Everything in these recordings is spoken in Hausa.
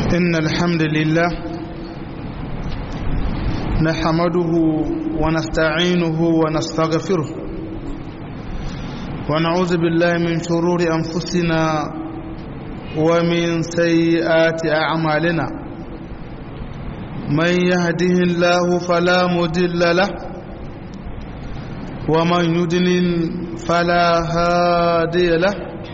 إن الحمد لله نحمده ونستعينه ونستغفره ونعوذ بالله من شرور أنفسنا ومن سيئات أعمالنا من يهده الله فلا مضل له ومن يضلل فلا هادي له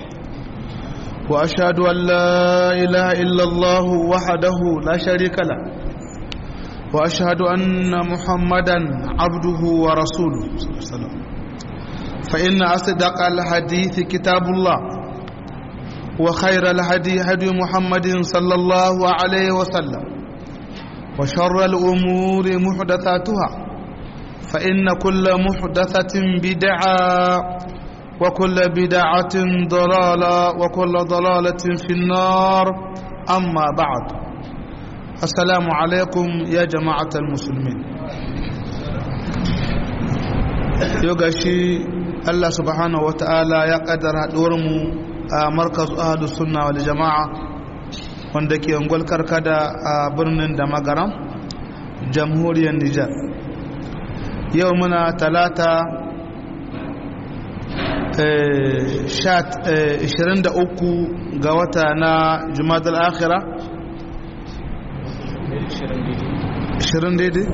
وأشهد أن لا إله إلا الله وحده لا شريك له وأشهد أن محمدا عبده ورسوله صلى الله عليه وسلم فإن أصدق الحديث كتاب الله وخير الهدي هدي محمد صلى الله عليه وسلم وشر الأمور محدثاتها فإن كل محدثة بدعة وكل بدعة ضلالة وكل ضلالة في النار أما بعد السلام عليكم يا جماعة المسلمين يوغاشي الله سبحانه وتعالى يقدر دورمو مركز أهل السنة والجماعة wanda ke ungwal karkada a birnin da magaram jamhuriyar Nijar yau muna talata 23 ga wata na jumadal akhira 20 daidai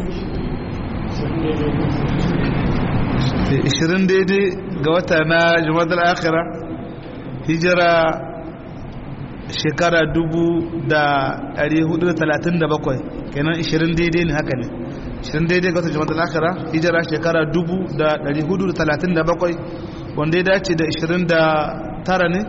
20 daidai ga wata na jumadal akhira hijira shekara 437 kenan 20 daidai ne haka ne 20 daidai ga wata jumadal akhira hijira shekara 437 wanda ya dace da 29 ne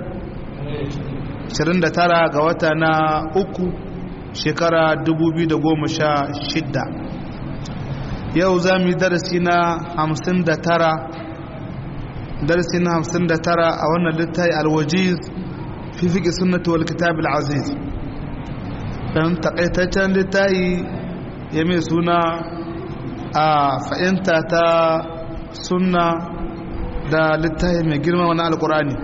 29 ga wata na uku shekara 2016 yau za mu yi darasi na 59 darasi na 59 a wannan littafi alwajiz fi fiƙi sunnatu wal kitab al-aziz dan takaitaccen littafi ya mai suna a fa'inta ta sunna da littafi mai girma wani alkurani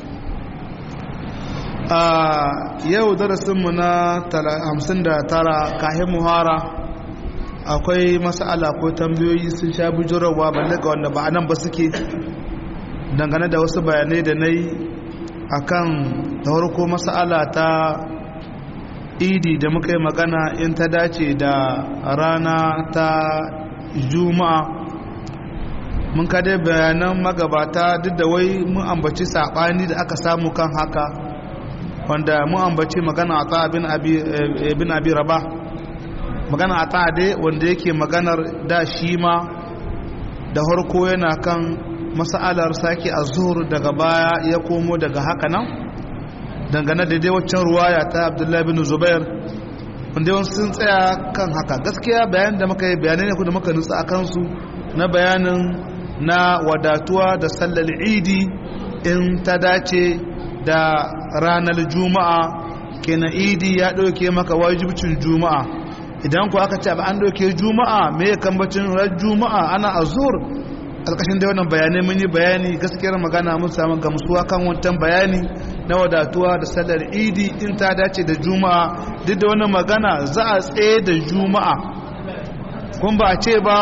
a yau darasinmu na 59 kahin muhara akwai masala ko tambayoyi sun sha bujurarwa balle ga wanda ba nan ba suke dangane da wasu bayanai da na yi a kan da harko masala ta idi da muka yi magana in ta dace da rana ta juma'a mun kada bayanan magabata duk da wai mun ambaci saɓani da aka samu kan haka wanda mun ambaci magana a ta'a bin abi raba magana a ta'a dai wanda yake maganar da shi ma da harko yana kan masa'alar sake a zuhur daga baya ya komo daga haka nan dangane da dai waccan ruwaya ta abdullahi bin zubair wanda yawan sun tsaya kan haka gaskiya bayan da muka yi bayanai ne da muka nutsa a kansu na bayanin na wadatuwa da sallar idi in ta dace da ranar juma'a kenan idi ya ɗauke maka wajibcin juma'a idan ku aka ce ba an ɗauke juma'a me ya kambacin ran juma'a ana azur alƙashin da wannan bayanai mun yi bayani gaskiyar magana mun samu gamsuwa kan wancan bayani na wadatuwa da sallar idi in ta dace da juma'a duk da wannan magana za a tsaye da juma'a kun ba a ce ba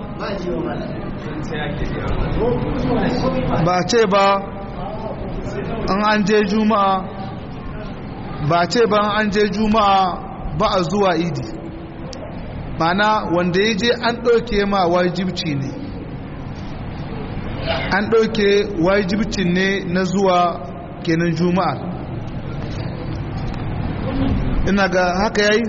ba ce ba an an je juma'a ba ce ba an je juma'a ba a zuwa idi mana wanda ya je an ɗauke ma wajibci ne an ɗauke wajibcin ne na zuwa kenan juma'a ina ga haka yayi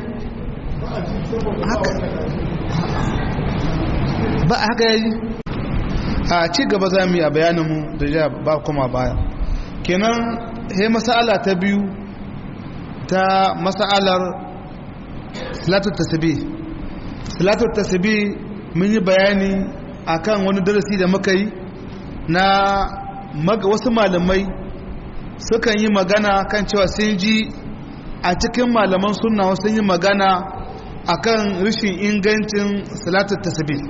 ba haka yayi a ci gaba za mu yi a bayaninmu da ja ba kuma baya kenan he masala ta biyu ta masalar salatul tasbih salatul tasbih mun yi bayani akan wani darasi da muka yi na wasu malamai sukan yi magana kan cewa sun ji a cikin malaman sunna sun yi magana akan rashin ingancin salatul tasbih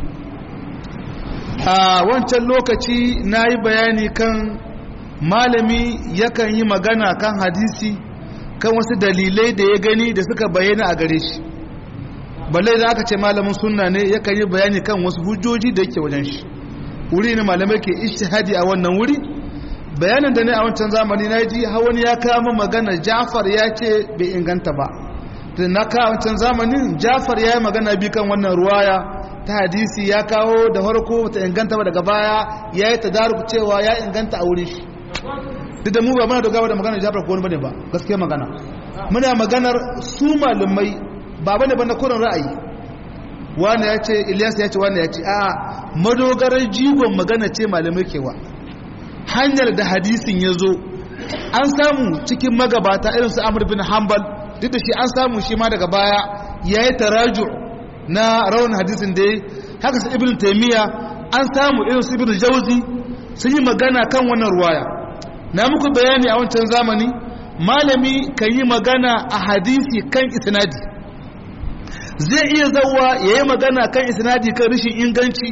a wancan lokaci na yi bayani kan malami yakan yi magana kan hadisi kan wasu dalilai da ya gani da suka bayyana a gare shi balle da aka ce malamin sunna ne yakan yi bayani kan wasu hujjoji da yake wajen shi wuri ne malamai ke ishtihadi a wannan wuri bayanin da ne a wancan zamani na ji wani ya kama magana jafar ya ce bai inganta ba da na kawo wancan zamanin jafar ya yi magana bi kan wannan ruwaya ta hadisi ya kawo da farko ta inganta ba daga baya ya yi tadaruk cewa ya inganta a wurin shi duk da mu ba muna dogawa da magana jafar ko wani bane ba gaskiya magana muna maganar su malamai ba bane ba na kurin ra'ayi wani ya ce ilyas ya ce wani ya ce a madogarar jigon magana ce malamai kewa hanyar da hadisin ya zo an samu cikin magabata irin su amur bin hanbal duk da shi an samu shi ma daga baya ya yi taraju na rawan hadisin da ya haka su ibn taimiyya an samu irin su ibn jauzi sun yi magana kan wannan ruwaya na muku bayani a wancan zamani malami kan yi magana a hadisi kan isnadi zai iya zauwa ya yi magana kan isnadi kan rashin inganci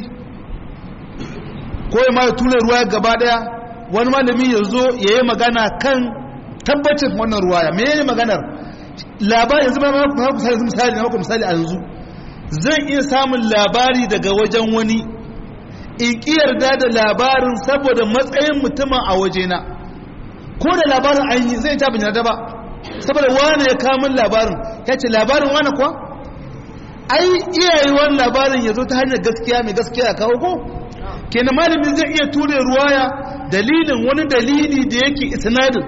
ko ya ma tura ruwa gaba daya wani malami ya zo ya yi magana kan tabbacin wannan ruwaya me ne maganar labari yanzu ba ma misali misali na misali a yanzu zan iya samun labari daga wajen wani in ki yarda da labarin saboda matsayin mutumin a wajena ko da labarin an yi zai ta bin yarda ba saboda wani ya kamun labarin ya ce labarin wani kuwa ai iyaye wani labarin ya zo ta hanyar gaskiya mai gaskiya ya kawo ko kenan malamin zai iya ture ruwaya dalilin wani dalili da yake isnadin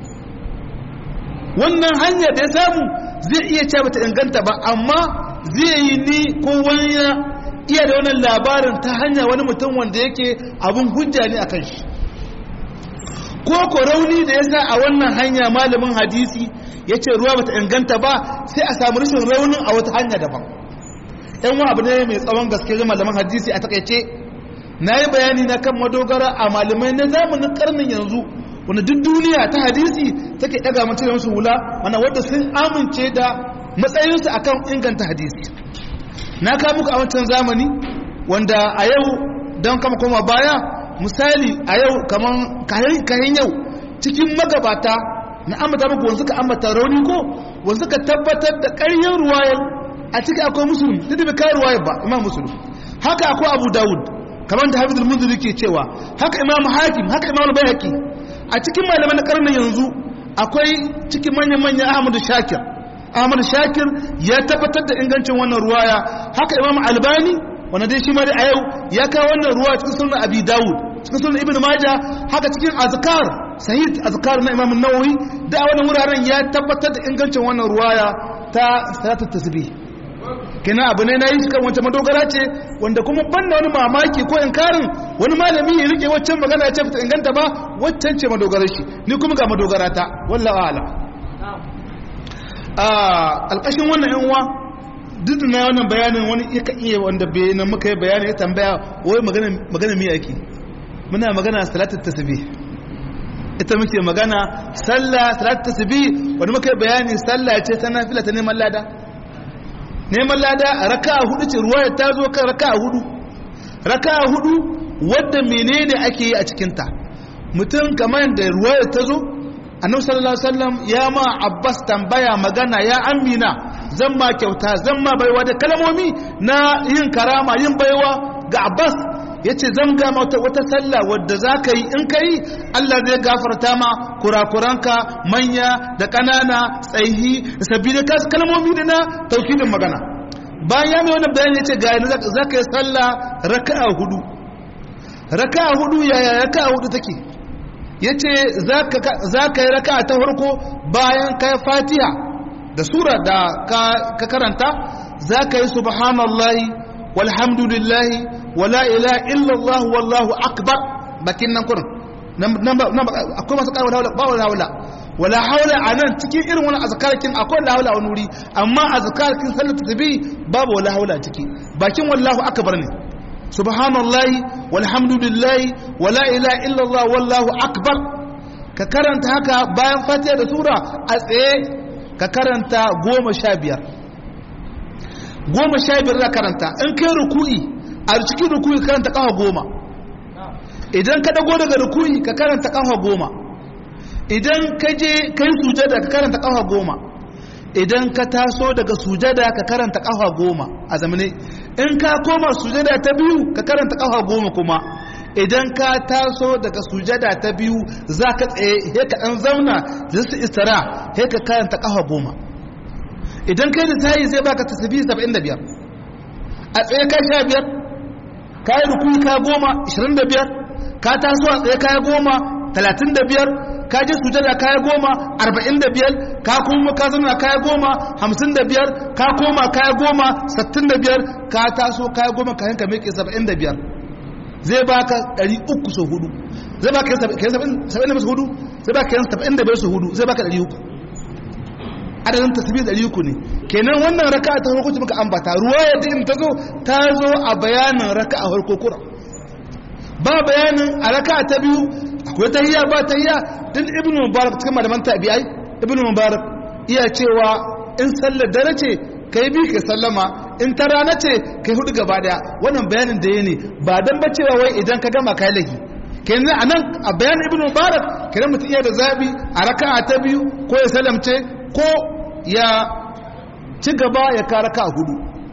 wannan hanyar da ya samu zai iya ce bata inganta ba amma zai yi ni ko wani iya da wannan labarin ta hanya wani mutum wanda yake abun hujja ne akan shi ko ko rauni da ya sa a wannan hanya malamin hadisi ya ce ruwa bata inganta ba sai a samu rashin raunin a wata hanya daban yan wa abu ne mai tsawon gaske malaman hadisi a takaice na yi bayani na kan madogara a malamai na zamanin karnin yanzu wanda duk duniya ta hadisi take daga mace da musu hula mana wadda sun amince da matsayinsu akan inganta hadisi na kawo muku a wancan zamani wanda a yau don kama koma baya misali a yau kaman kayan yau cikin magabata na ambata muku wanzu ka ambata rauni ko wanzu ka tabbatar da ƙaryar ruwayar a ciki akwai musulun duk da bai kawo ruwayar ba imam musulun haka akwai abu dawud kamar da hafizul munziri ke cewa haka imam hakim haka imam bayhaqi a cikin malaman karnin yanzu akwai cikin manyan manyan ahmadu shakir ahmadu shakir ya tabbatar da ingancin wannan ruwaya haka imam albani wanda dai shi ma dai a yau ya kawo wannan ruwa cikin sunan abi dawud cikin sunan ibnu majah haka cikin azkar sahih azkar na imam an-nawawi da wannan wuraren ya tabbatar da ingancin wannan ruwaya ta salatul tasbih kina abu ne na yi kan wancan madogara ce wanda kuma banda wani mamaki ko inkarin wani malami ya rike waccan magana ya ce fita inganta ba waccan ce madogarar shi ni kuma ga madogara ta wallawa ala a alƙashin wannan yan uwa duk na wannan bayanin wani ya iya wanda na muka yi bayani ya tambaya wai magana magana me ake muna magana salatul tasbih ita muke magana sallah salatul tasbih wanda muka yi bayani sallah ce ta nafila ta neman lada neman lada raka hudu ce ruwaya ta zo kan raka hudu raka hudu wadda menene ake yi a cikinta mutum kamar da ruwaya ta zo annabi sallallahu alaihi wasallam ya ma abbas tambaya magana ya amina zan ma kyauta zan ma baiwa da kalmomi na yin karama yin baiwa ga abbas ya ce zan ga wata wata sallah wadda za ka yi in ka yi allah zai gafarta ma kurakuranka manya da ƙanana tsayi da sabbi da kasu kalmomi da na taukidin magana bayan ya mai wani bayan ya ce ga yana za ka yi sallah raka'a hudu raka'a hudu yaya raka'a hudu take ya ce za ka yi raka'a ta farko bayan ka yi fatiha da sura da ka karanta za ka yi subhanallahi walhamdulillahi wala ila illallah wallahu akbar bakin nan kurin akwai masu ƙarfi wala ba wala wala wala haula a nan cikin irin wani azkarkin akwai wala haula wani wuri amma azkarkin sallar tasbih babu wala haula ciki bakin wallahu akbar ne subhanallahi walhamdulillahi wala ila illallah wallahu akbar ka karanta haka bayan fatiha da sura a tsaye ka karanta goma sha biyar goma sha biyar za karanta in kai ruku'i a cikin ruku'i karanta kafa goma idan ka dago daga ruku'i ka karanta kafa goma idan ka je kai sujada ka karanta kafa goma idan ka taso daga sujada ka karanta kafa goma a zamane in ka koma sujada ta biyu ka karanta kafa goma kuma idan ka taso daga sujada ta biyu za ka tsaye he ka ɗan zauna da su istara he ka karanta kafa goma idan kai da tayi zai baka tasbihi 75 a tsaye ka sha biyar ka yi rukuni ka goma 25 ka taso a tsaye ka goma 35 ka je sujada kaya goma arba'in da biyar ka kuma ka zama kaya goma hamsin da biyar ka koma kaya goma sattin da biyar ka taso kaya goma kayan ka miƙe saba'in da biyar zai baka ɗari uku sau hudu zai baka kayan saba'in da biyar sau hudu zai baka kayan saba'in da biyar sau hudu zai baka ɗari uku adadin tasbih ɗari uku ne kenan wannan raka ta farko ce muka ambata ruwa yadda in ta zo ta zo a bayanin raka a farko kura ba bayanin a raka ta biyu akwai tahiyya ba tahiyya din ibnu mubarak cikin malaman tabi'ai ibnu mubarak iya cewa in sallar dare ce kai bi ka sallama in ta rana ce kai hudu gaba daya wannan bayanin da ne ba dan ba cewa wai idan ka gama kai lagi kenan anan a bayanin ibnu mubarak kenan mutum iya da zabi a raka'a ta biyu ko ya salamce ko ya ci gaba ya ka raka'a hudu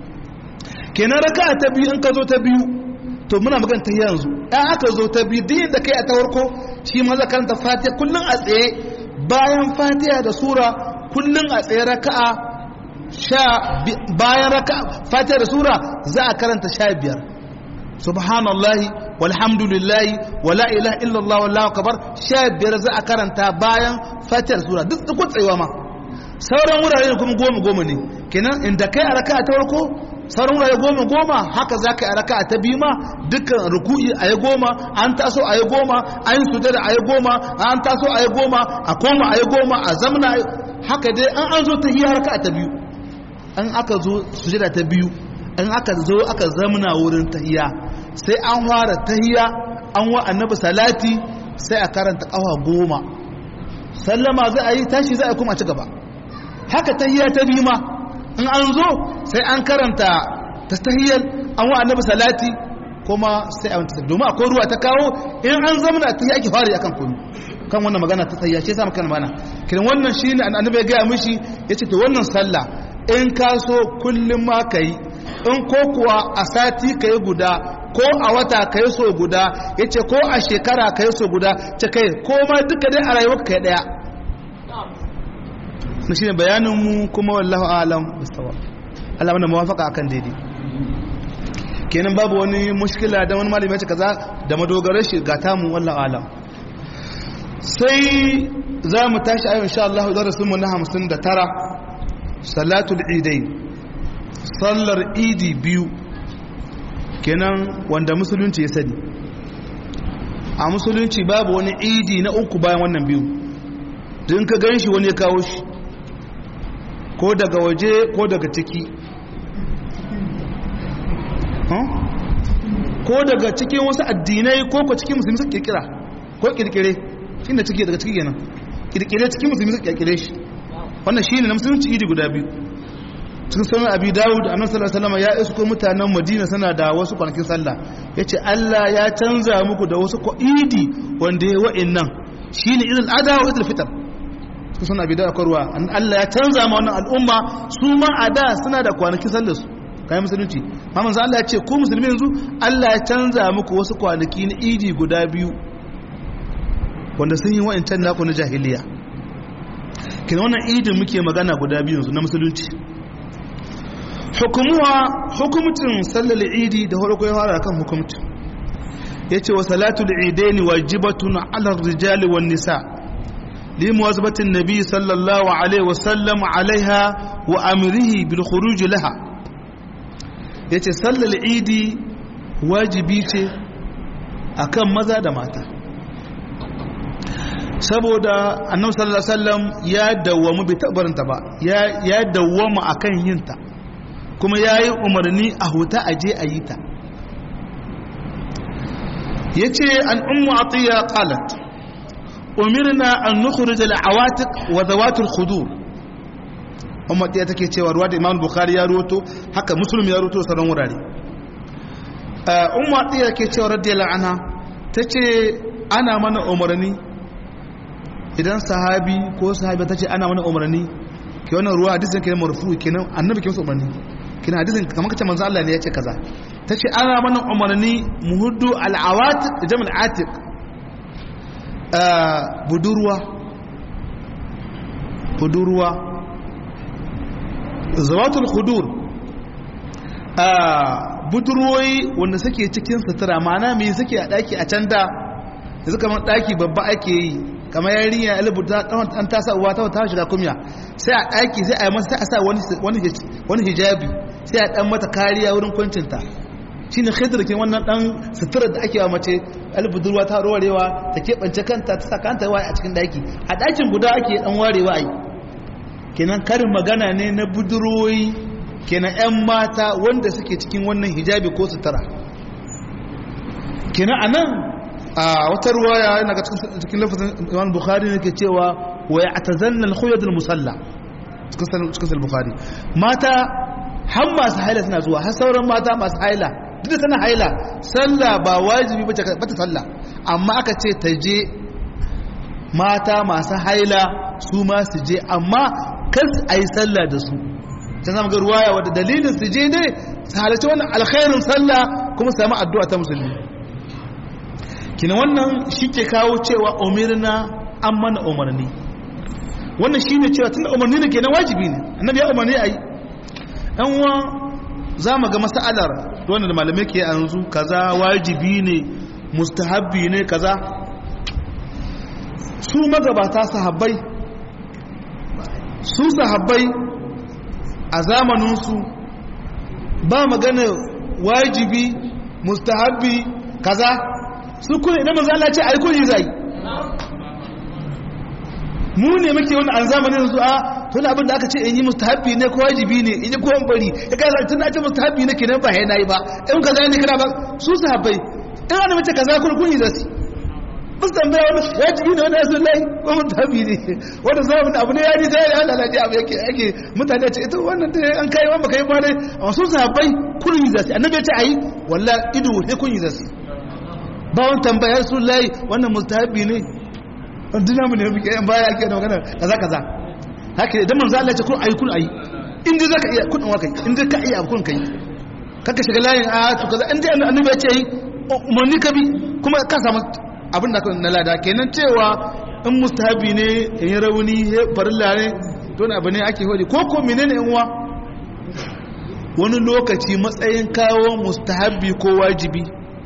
kenan raka'a ta biyu in ka zo ta biyu to muna magana ta yanzu ɗan aka zo ta biyu din da kai a ta farko shi ma za karanta fatiha kullum a tsaye bayan fatiha da sura kullum a tsaye raka'a sha bayan raka'a fatiha da sura za a karanta sha biyar subhanallahi walhamdulillahi wala ilaha illallah wallahu akbar sha biyar za a karanta bayan fatiha da sura duk duk tsayewa ma sauran wurare kuma goma goma ne kenan inda kai a raka'a ta farko sauran wurare goma goma haka za ka yi raka ta biyu ma dukkan ruku'i a yi goma an taso a yi goma an yi sujada a yi goma an taso a yi goma a koma a yi goma a zamana haka dai an an zo ta hiya raka ta biyu an aka zo sujada ta biyu an aka zo aka zamana wurin tahiya sai an fara tahiya an wa annabi salati sai a karanta kawa goma sallama za a yi tashi za a kuma ci gaba haka tahiya ta biyu ma in an zo sai an karanta ta tahiyyar an wa annabi salati kuma sai a wanta domin akwai ruwa ta kawo in an zamana ta yi ake fari akan kunu kan wannan magana ta tsayya ce sa maka mana kiran wannan shine annabi ya gaya mishi yace to wannan sallah in ka so kullum ma kai in ko kuwa a sati kai guda ko a wata kai so guda yace ko a shekara kai so guda ce kai ko ma duka dai a rayuwar kai daya na shi ne bayaninmu kuma wallahu alam mustawa Allah mana mawafaka akan daidai kenan babu wani mushkila da wani malami ya ce kaza da madogarar shi ga tamu wallahu alam sai za mu tashi ayyun insha Allah darasin mu na 59 salatul idain sallar idi biyu kenan wanda musulunci ya sani a musulunci babu wani idi na uku bayan wannan biyu din ka gan shi wani ya kawo shi ko daga waje ko daga ciki ko daga cikin wasu addinai ko ko cikin musulmi suka kirkira ko kirkire inda ciki daga ciki kenan kirkire cikin musulmi suka kirkire shi wannan shine na musulunci idi guda biyu cikin sunan abi dawud annabi sallallahu alaihi wasallam ya isko mutanen madina sana da wasu kwanakin sallah yace Allah ya canza muku da wasu idi wanda ya wa'annan shine idul adha wa idul fitr su suna bidar kwarwa Allah ya canza ma wannan al'umma su ma a da suna da kwanaki sallar su kayan musulunci mamman za Allah ya ce ku musulmi yanzu Allah ya canza muku wasu kwanaki na idi guda biyu wanda sun yi wa'ancan naku na jahiliya kina wannan idin muke magana guda biyu yanzu na musulunci hukumuwa hukumcin sallar idi da farko ya fara kan hukumcin yace wa salatul idaini wajibatun ala rijali wan nisa' لمواظبة النبي صلى الله عليه وسلم عليها وأمره بالخروج لها yace sallar idi wajibi ce akan maza da mata saboda annabi sallallahu alaihi wasallam ya dawwamu bi tabarinta ba ya ya dawwama akan yinta kuma yayi umarni a huta aje a yi ta yace an ummu atiya qalat umirna an nukhrij al-awatik wa zawat al-khudur umma ɗaya take cewa ruwa da imam bukhari ya ruwato haka muslim ya ruwato sauran wurare umma ɗaya ke cewa radiyallahu anha tace ana mana umarni idan sahabi ko sahabi ta ce ana wani umarni ke wannan ruwa hadisin kenan marfu kenan annabi ke masa umarni kenan hadisin kamar kace manzo Allah ne ya ce kaza ta ce ana mana umarni muhuddu al'awat da jamal atiq budurwa budurwa zawatul khudur budurwoyi wanda suke cikin sutura mana mai suke a daki a can da yanzu kamar daki babba ake yi kamar yarinya alibuta an ta sa uwa ta ta shiga kumya sai a daki sai a yi masa sai a sa wani hijabi sai a dan mata kariya wurin kwancinta shine khidr ke wannan dan sutura da ake wa mace albudurwa ta rorewa ta keɓance kanta ta saka kanta waye a cikin daki a dakin guda ake dan warewa ai kenan karin magana ne na budurwoyi kenan yan mata wanda suke cikin wannan hijabi ko sutura kenan anan a wata ruwaya yana ga cikin lafazin Imam Bukhari ne ke cewa wa ya'tazanna al-khuyad al-musalla cikin cikin Bukhari mata har masu haila suna zuwa har sauran mata masu haila duk da tana haila sallah ba wajibi bace bata sallah amma aka ce ta je mata masu haila su ma su je amma kar a yi sallah da su ta zama ga ruwaya wadda dalilin su je ne su halarci wannan alkhairin sallah kuma su samu addu'a ta musulmi kina wannan shi ke kawo cewa umirna an mana umarni wannan shi ne cewa tunda umarni ne kenan wajibi ne annabi ya umarni a yi ɗan uwa za mu ga mas'alar wannan da malamai ke yanzu kaza wajibi ne mustahabbi ne kaza su magabata sahabbai su sahabbai a zamaninsu ba magana wajibi mustahabbi kaza su kuna idan manzo Allah ce ai kuni zai mu ne muke wani an zamanin su a tun abin da aka ce in yi mustahabbi ne ko wajibi ne in yi ko bari ya kai tun da ce mustahabbi ne kenan ba yana yi ba in kaza ne kana ba su sahabbai in ana mace kaza kun kun yi zasu bas tambaya wani wajibi ne wani yasu lai ko mustahabbi ne wanda zamanin abu ne ya ji sai Allah laji abu yake ake mutane ce ita wannan da an kai wanda kai ba ne amma su sahabbai kun yi zasu annabi ya ce ayi wallahi ido sai kun yi zasu ba wani tambaya su lai wannan mustahabbi ne duk namu ne muke yan baya ake da magana kaza kaza haka idan manzo Allah ya ce kun ayi kun ayi in dai zaka iya kun wa kai in dai ka iya kun kai kaka shiga layin a to kaza in dai annabi ya ce yi umarni ka bi kuma ka samu abin da na lada kenan cewa in mustahabi ne in yi rauni farilla ne don abu ne ake hodi ko ko menene yan uwa wani lokaci matsayin kawo mustahabi ko wajibi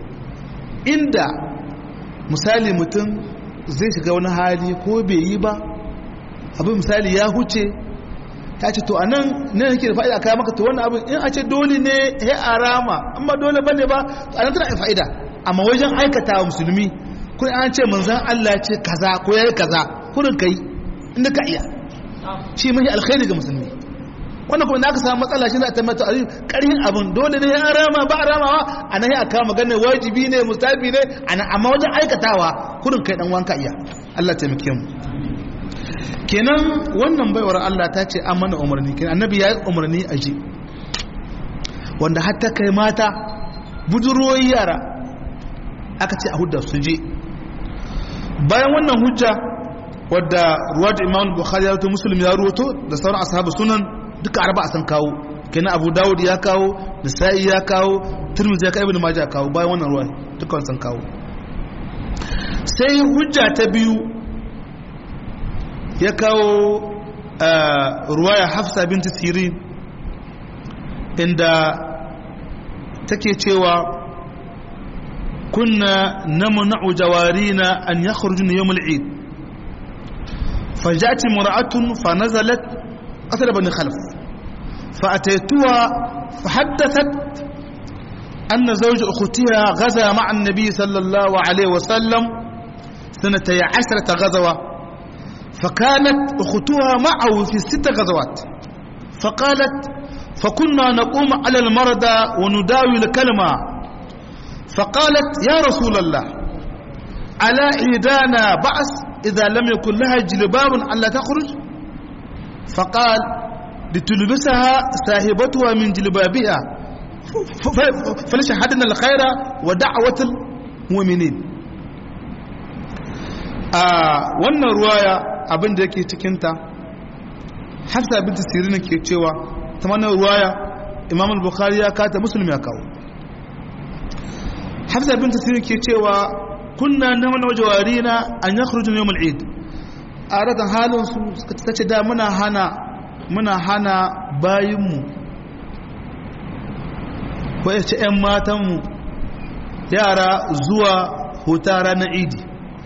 inda misali mutum zai shiga wani hali ko bai yi ba abin misali ya huce ta ce to a nan ne yake da fa'ida kaya maka to wannan abin in a ce dole ne ya arama amma dole bane ba to a nan tana da fa'ida amma wajen aikata wa musulmi kun an ce manzan Allah ce kaza ko yayi kaza kurin kai inda ka iya shi mai alkhairi ga musulmi wannan kuma da aka samu matsala shi za a tabbata a ƙarhin abin dole ne ya rama ba ramawa a nan ya aka magana wajibi ne mustafi ne amma wajen aikatawa kurin kai dan wanka iya Allah taimake mu kenan wannan baiwar Allah ta ce an mana umarni kenan annabi ya yi umarni a ji wanda hatta kai mata budurwoyi yara aka ce a hudda su je bayan wannan hujja wadda ruwa da imam bukhari ya rubuta muslim ya rubuto da sauran ashabu sunan duka arba a san kawo kenan abu dawud ya kawo nisa'i ya kawo turmizi ya kawo ibn majah ya kawo bayan wannan ruwa duka san kawo sai hujja ta biyu ya kawo ruwaya hafsa binti sirin inda take cewa kunna namna'u jawarina an yakhrujuna yawm al-eid فجاءت امرأة فنزلت قتل بني خلف فأتيتها فحدثت أن زوج أختها غزا مع النبي صلى الله عليه وسلم سنتي عشرة غزوة فكانت أختها معه في ست غزوات فقالت فكنا نقوم على المرضى ونداوي الكلمة فقالت يا رسول الله على إيدانا بأس إذا لم يكن لها جلباب ألا تخرج فقال لتلبسها صاحبتها من جلبابها فلشهدنا الخير ودعوة المؤمنين a wannan ruwaya abin da yake cikinta hafsa binta sirin ke cewa ta wannan ruwaya imam al-bukhari ya kata musulmi ya kawo hafsa binta sirin ke cewa kunna na mana wajawari na an ya kurujin yau mal'id a ratan halin su ta ce da muna hana muna hana bayinmu ko ya ce 'yan matanmu yara zuwa huta ranar idi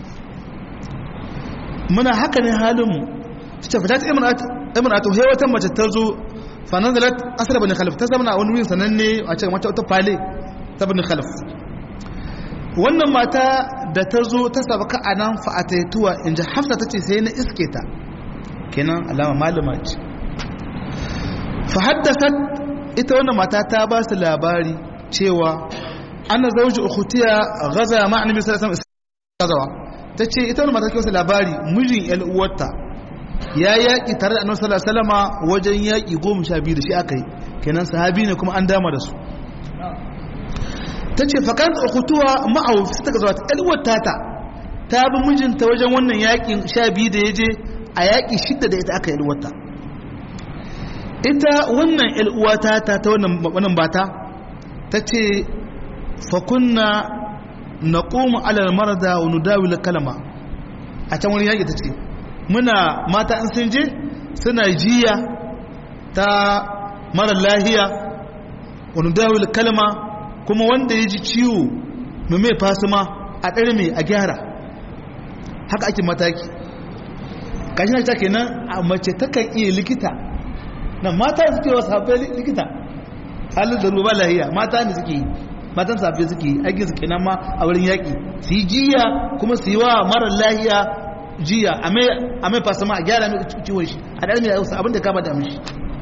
muna haka ne halinmu su ce fita ta imanatu sai wata mace ta zo fanazalat asar bane khalif ta zama a wani wurin sananne a cikin wata wata fale ta bane khalif wannan mata da ta zo ta sabaka a nan fa'ataituwa in ji hafsa ta ce sai na iske ta kenan alama malama ce fa haddasa ita wannan mata ta ba su labari cewa ana zauji ukhtiya gaza ma annabi sallallahu alaihi wasallam ta ce ita wannan mata ke wasu labari mijin yan uwarta ya yaƙi tare da annabi sallallahu alaihi wasallama wajen yaƙi goma sha biyu da shi aka yi kenan sahabi ne kuma an dama da su ta ce fakan ukutuwa ma'auf ta ga zuwa yan uwarta ta ta bi mijinta wajen wannan yaƙin sha biyu da ya je a yaƙi shidda da ita aka yi uwarta ita wannan yan uwata ta ta wannan bata ta ce fakunna na ƙoma alal marada wa nudawil kalama a can wani yaƙi ta ce muna mata in sun je suna jiya ta mara lahiya wa nudawil kalama kuma wanda ya ji ciwo mai mai fasima a ɗarme a gyara haka ake mataki kashi na ta kenan a mace takan iya likita na mata suke wasu haɓe likita halin da ruwa lahiya mata ne suke yi matan safe suke yi aikin su kenan ma a wurin yaƙi su yi jiya kuma su yi wa mara lahiya jiya a mai fasama a gyara mai ciwon shi a ɗan mai yausa abinda kama da mishi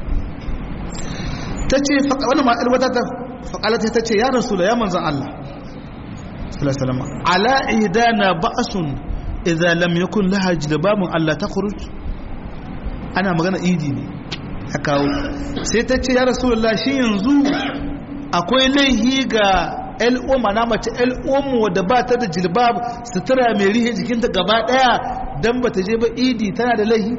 ta ce wani ma'ar wata ta faƙalata ta ce ya rasu da ya manzan Allah salama ala idana ba'asun idza lam yakun laha jilbabun Allah ta khuruj ana magana idi ne a kawo sai ta ce ya rasulullah shi yanzu akwai laihi ga al'umma na mace al'umma wadda ba ta da jilbab sutura mai rihe jikinta gaba daya don ba ta je ba idi tana da laihi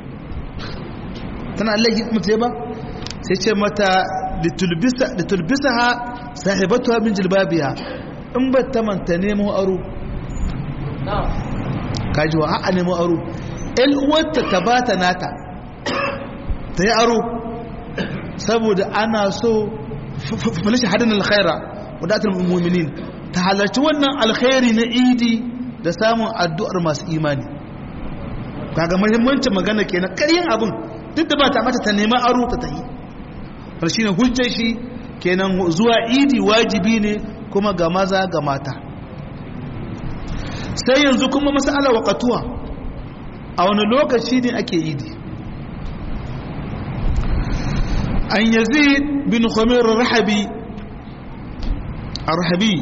tana laihi mace ba sai ce mata litulbisa ha sahibatuwa min jilbabiya in ba ta manta nemo aro kajiwa ha'a nemo aro al'uwarta ta ba ta nata ta yi aro saboda ana so falishi hadin alkhaira wadatar mu'minin ta halarci wannan alkhairi na idi da samun addu'ar masu imani kaga muhimmancin magana kenan ƙaryan abin duk da ba ta mata ta nema aro ta tahi har shine hujjar shi kenan zuwa idi wajibi ne kuma ga maza ga mata sai yanzu kuma masala waqatuwa a wani lokaci ne ake idi an yazid bin khamir rahabi arhabi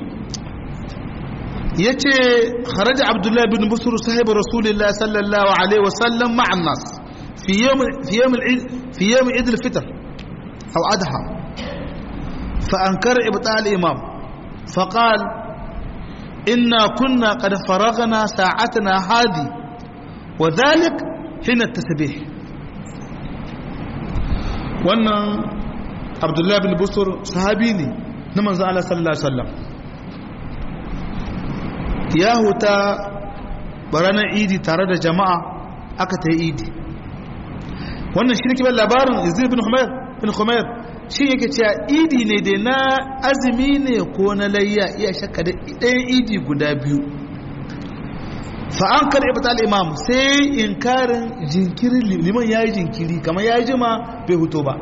yace kharaja abdullah bin busr sahib rasulillah sallallahu alaihi wasallam ma'a an-nas fi yawm fi yawm al-eid fi yawm eid al-fitr aw adha fa ankara ibta' al-imam فقال إنا كنا قد فرغنا ساعتنا هذه وذلك حين التسبيح wannan abdullahi bin busur sahabi ne na manzan Allah sallallahu Alaihi wasallam ya huta baranar idi tare da jama'a aka ta yi idi wannan shi ne kibar labarin izir bin humayr bin humayr shi yake cewa idi ne da na azumi ne ko na layya iya shakka da ɗayan idi guda biyu fa'an kar ibta al-imam sai inkarin jinkirin liman yayi jinkiri kamar yayi jima bai huto ba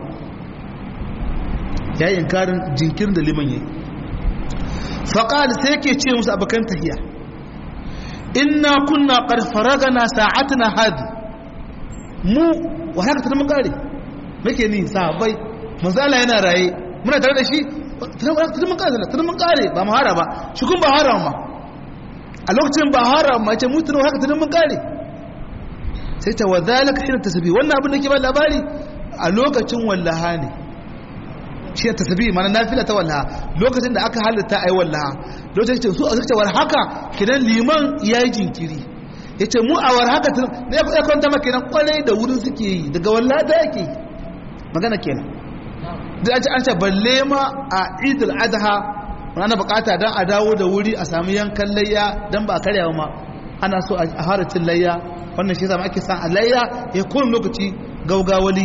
yayi inkarin jinkirin da liman yayi faqal sai yake ce musu abakan tahiya inna kunna qad faragana sa'atna hadi mu wa haka ta mun kare nake ni sahabbai manzo Allah yana raye muna tare da shi tun mun kare tun mun kare ba mu hara ba shi kun ba hara ma a lokacin ba haram ma ce mutu haka tunan mun kare sai ta wadhalika shi tasbih wannan abin da ke ba labari a lokacin wallaha ne shi tasbih mana nafila ta wallaha lokacin da aka halitta ai wallaha lokacin su a zuciyar haka kidan liman yayi jinkiri ya ce mu a war haka tun ne ya kwanta maka nan kwarai da wurin suke yi daga wallada yake yi magana kenan da an ce an ce balle ma a idul adha ana bukata don a dawo da wuri a sami yankan layya don ba a karyawa ma ana so a haracin layya wannan shi zama ake san a layya ya kowane lokaci gaugawali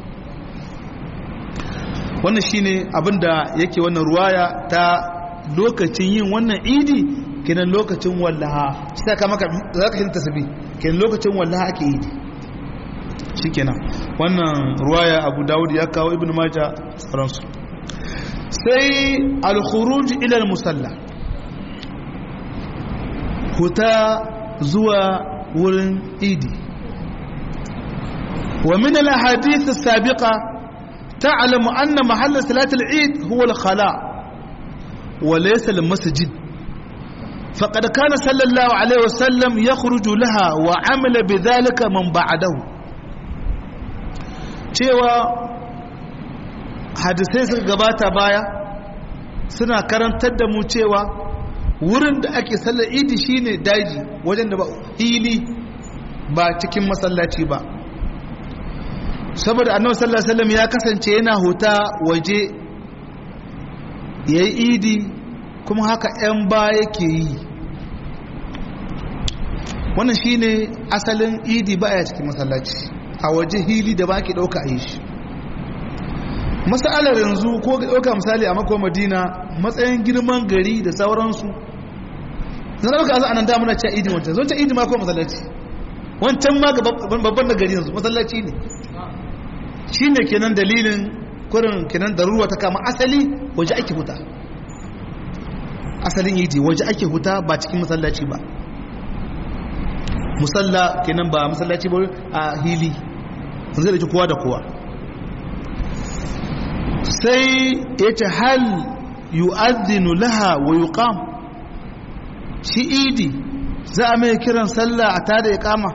wannan shine abin da yake wannan ruwaya ta lokacin yin wannan idi kenan lokacin wallaha shi ta kama za ka shi tasabi kenan lokacin wallaha ake idi shi kenan wannan ruwaya abu dawud ya kawo ibn maja sauransu sai al-khuruj ila al-musalla huta zuwa wurin idi wa min al-ahadith as-sabiqa ta'lamu anna mahall salat al-eid huwa al-khala wa laysa al-masjid فقد كان صلى الله عليه وسلم يخرج لها وعمل بذلك من بعده cewa hadisai suka gabata baya suna karantar da mu cewa wurin da ake sallar idi shine daji wajen da ba hili ba cikin masallaci ba saboda annabi sallallahu alaihi wasallam ya kasance yana huta waje yayi idi kuma haka 'yan ba yake yi wannan shine asalin idi ba a cikin masallaci a waje hili da ba ke ɗauka a yi shi masalar yanzu ko ga ɗauka misali a makon madina matsayin girman gari da sauransu zan ɗauka azu anan damuna ce idi wancan zon ce idi ma ko masallaci wancan ma babban da gari yanzu masallaci ne shi ne kenan dalilin kurin kenan da ruwa ta kama asali waje ake huta asalin idi waje ake huta ba cikin masallaci ba musalla kenan ba masallaci ba a hili zai da kowa da kowa sai ya ce hal yu'adhinu laha wa yuqam shi idi za a mai kiran sallah a tada ya kama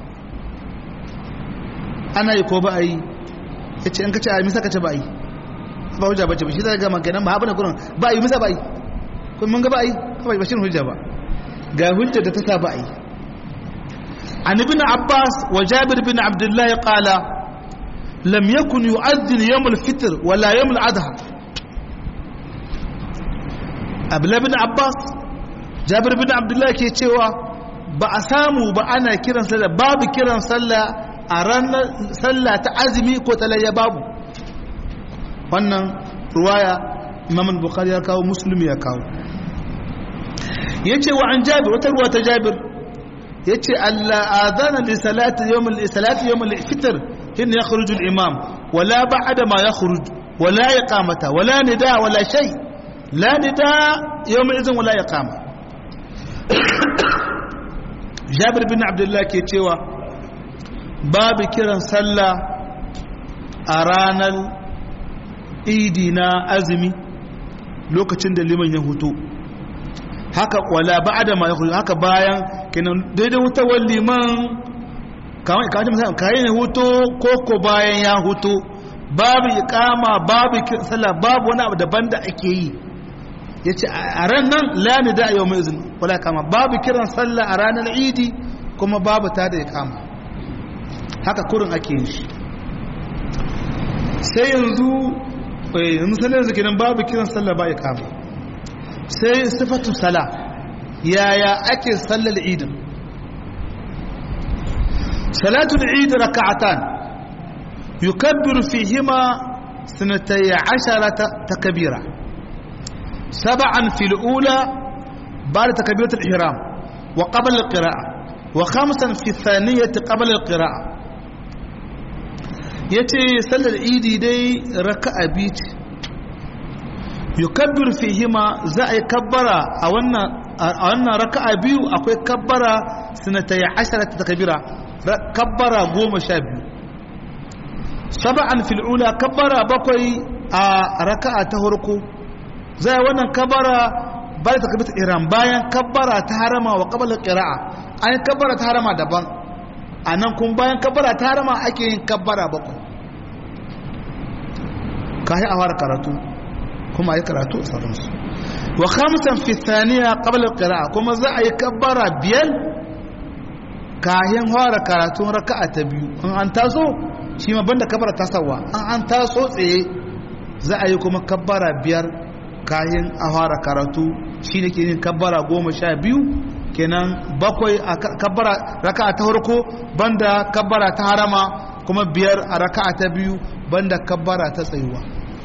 ana yi ko ba a yi ya ce in ka ce a misa ka ce ba a yi ba hujja ba ce ba shi zai gama kenan ba haɓa na kuran ba a yi misa ba a yi kun mun ga ba a yi ba shi hujja ba ga hujja da ta sa ba a yi عن ابن عباس وجابر بن عبد الله قال لم يكن يؤذن يوم الفطر ولا يوم الأضحى abla bin abbas jabir bin abdullahi ke cewa ba a samu ba ana kiran sallah babu kiran sallah a ranar sallah ta azumi ko talayya babu wannan ruwaya imam bukhari ya kawo muslim ya kawo yace wa an jabir wata ruwa ta jabir yace Allah adana li salati yawm al salati yawm al fitr hin yakhruju al imam wala ba'da ma yakhruj wala iqamata wala nida wala shay la nida yawm idhin wala iqama Jabir bin Abdullah ke cewa babu kiran sallah a ranar idi na azumi lokacin da liman ya hutu haka wala ba'da ma yakhruj haka bayan kenan daidai hutawar liman kamar kamar misali kai ne hutu ko ko bayan ya hutu babu iqama babu sallah babu wani abu daban da ake yi yace a ran nan la ni da yau mai izin wala kama babu kiran sallah a ranar idi kuma babu ta da iqama haka kurin ake yin shi sai yanzu eh misalin yanzu kenan babu kiran sallah ba iqama sai sifatu sala yaya ake sallar idin salatul eid raka'atan yukabbiru fihima sanatay asharata takbira sab'an fil ula ba'da takbiratul ihram wa qabla al-qira'ah wa khamsan fi thaniyati qabla al-qira'ah yace sallar idi dai raka'a biyu yukabbir fihima za a yi kabbara a wannan raka'a biyu akwai kabbara sinatai ashara ta kabira kabbara goma sha biyu saba'an fil'ula kabbara bakwai a raka'a ta harko za a yi wannan kabbara bayan ta kabita iran bayan kabbara ta harama wa kabbalar ƙira'a an yi kabbara ta harama daban a nan kun bayan kabbara ta harama ake yin kabbara bakwai kayi a fara karatu kuma a yi karatu a sauransu wa khamsan fi thaniya qabla al-qira'a kuma za a yi kabbara biyar kayan fara karatun raka'a ta biyu in an taso shi ma banda kabbara tasawa an an taso tsaye za a yi kuma kabbara biyar kayan a fara karatu shi ne ke yin kabbara goma sha biyu kenan bakwai a kabbara raka'a ta farko banda kabbara ta harama kuma biyar a raka'a ta biyu banda kabbara ta tsayuwa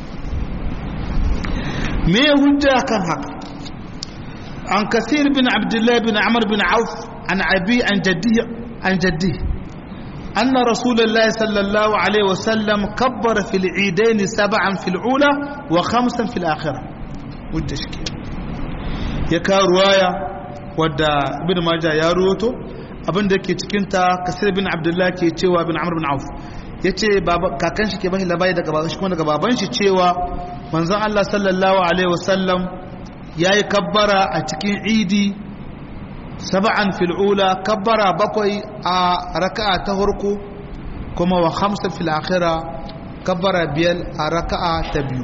me hujja kan haka an kasir bin abdullahi bin amr bin auf an abi an jaddi an jaddi أن رسول الله صلى الله عليه وسلم كبر في العيدين سبعا في الأولى وخمسا في الآخرة والتشكيل يكا رواية ودى ابن ماجه يا روتو abin da ke cikinta kasir bin abdullahi ke cewa bin amr bin auf ya ce kakan shi ke bashi labari daga baban shi kuma daga baban shi cewa manzon Allah sallallahu alaihi wasallam ya yi kabbara a cikin idi saba'an fil'ula kabbara bakwai a raka'a ta farko kuma wa hamsa fil akhira kabbara biyar a raka'a ta biyu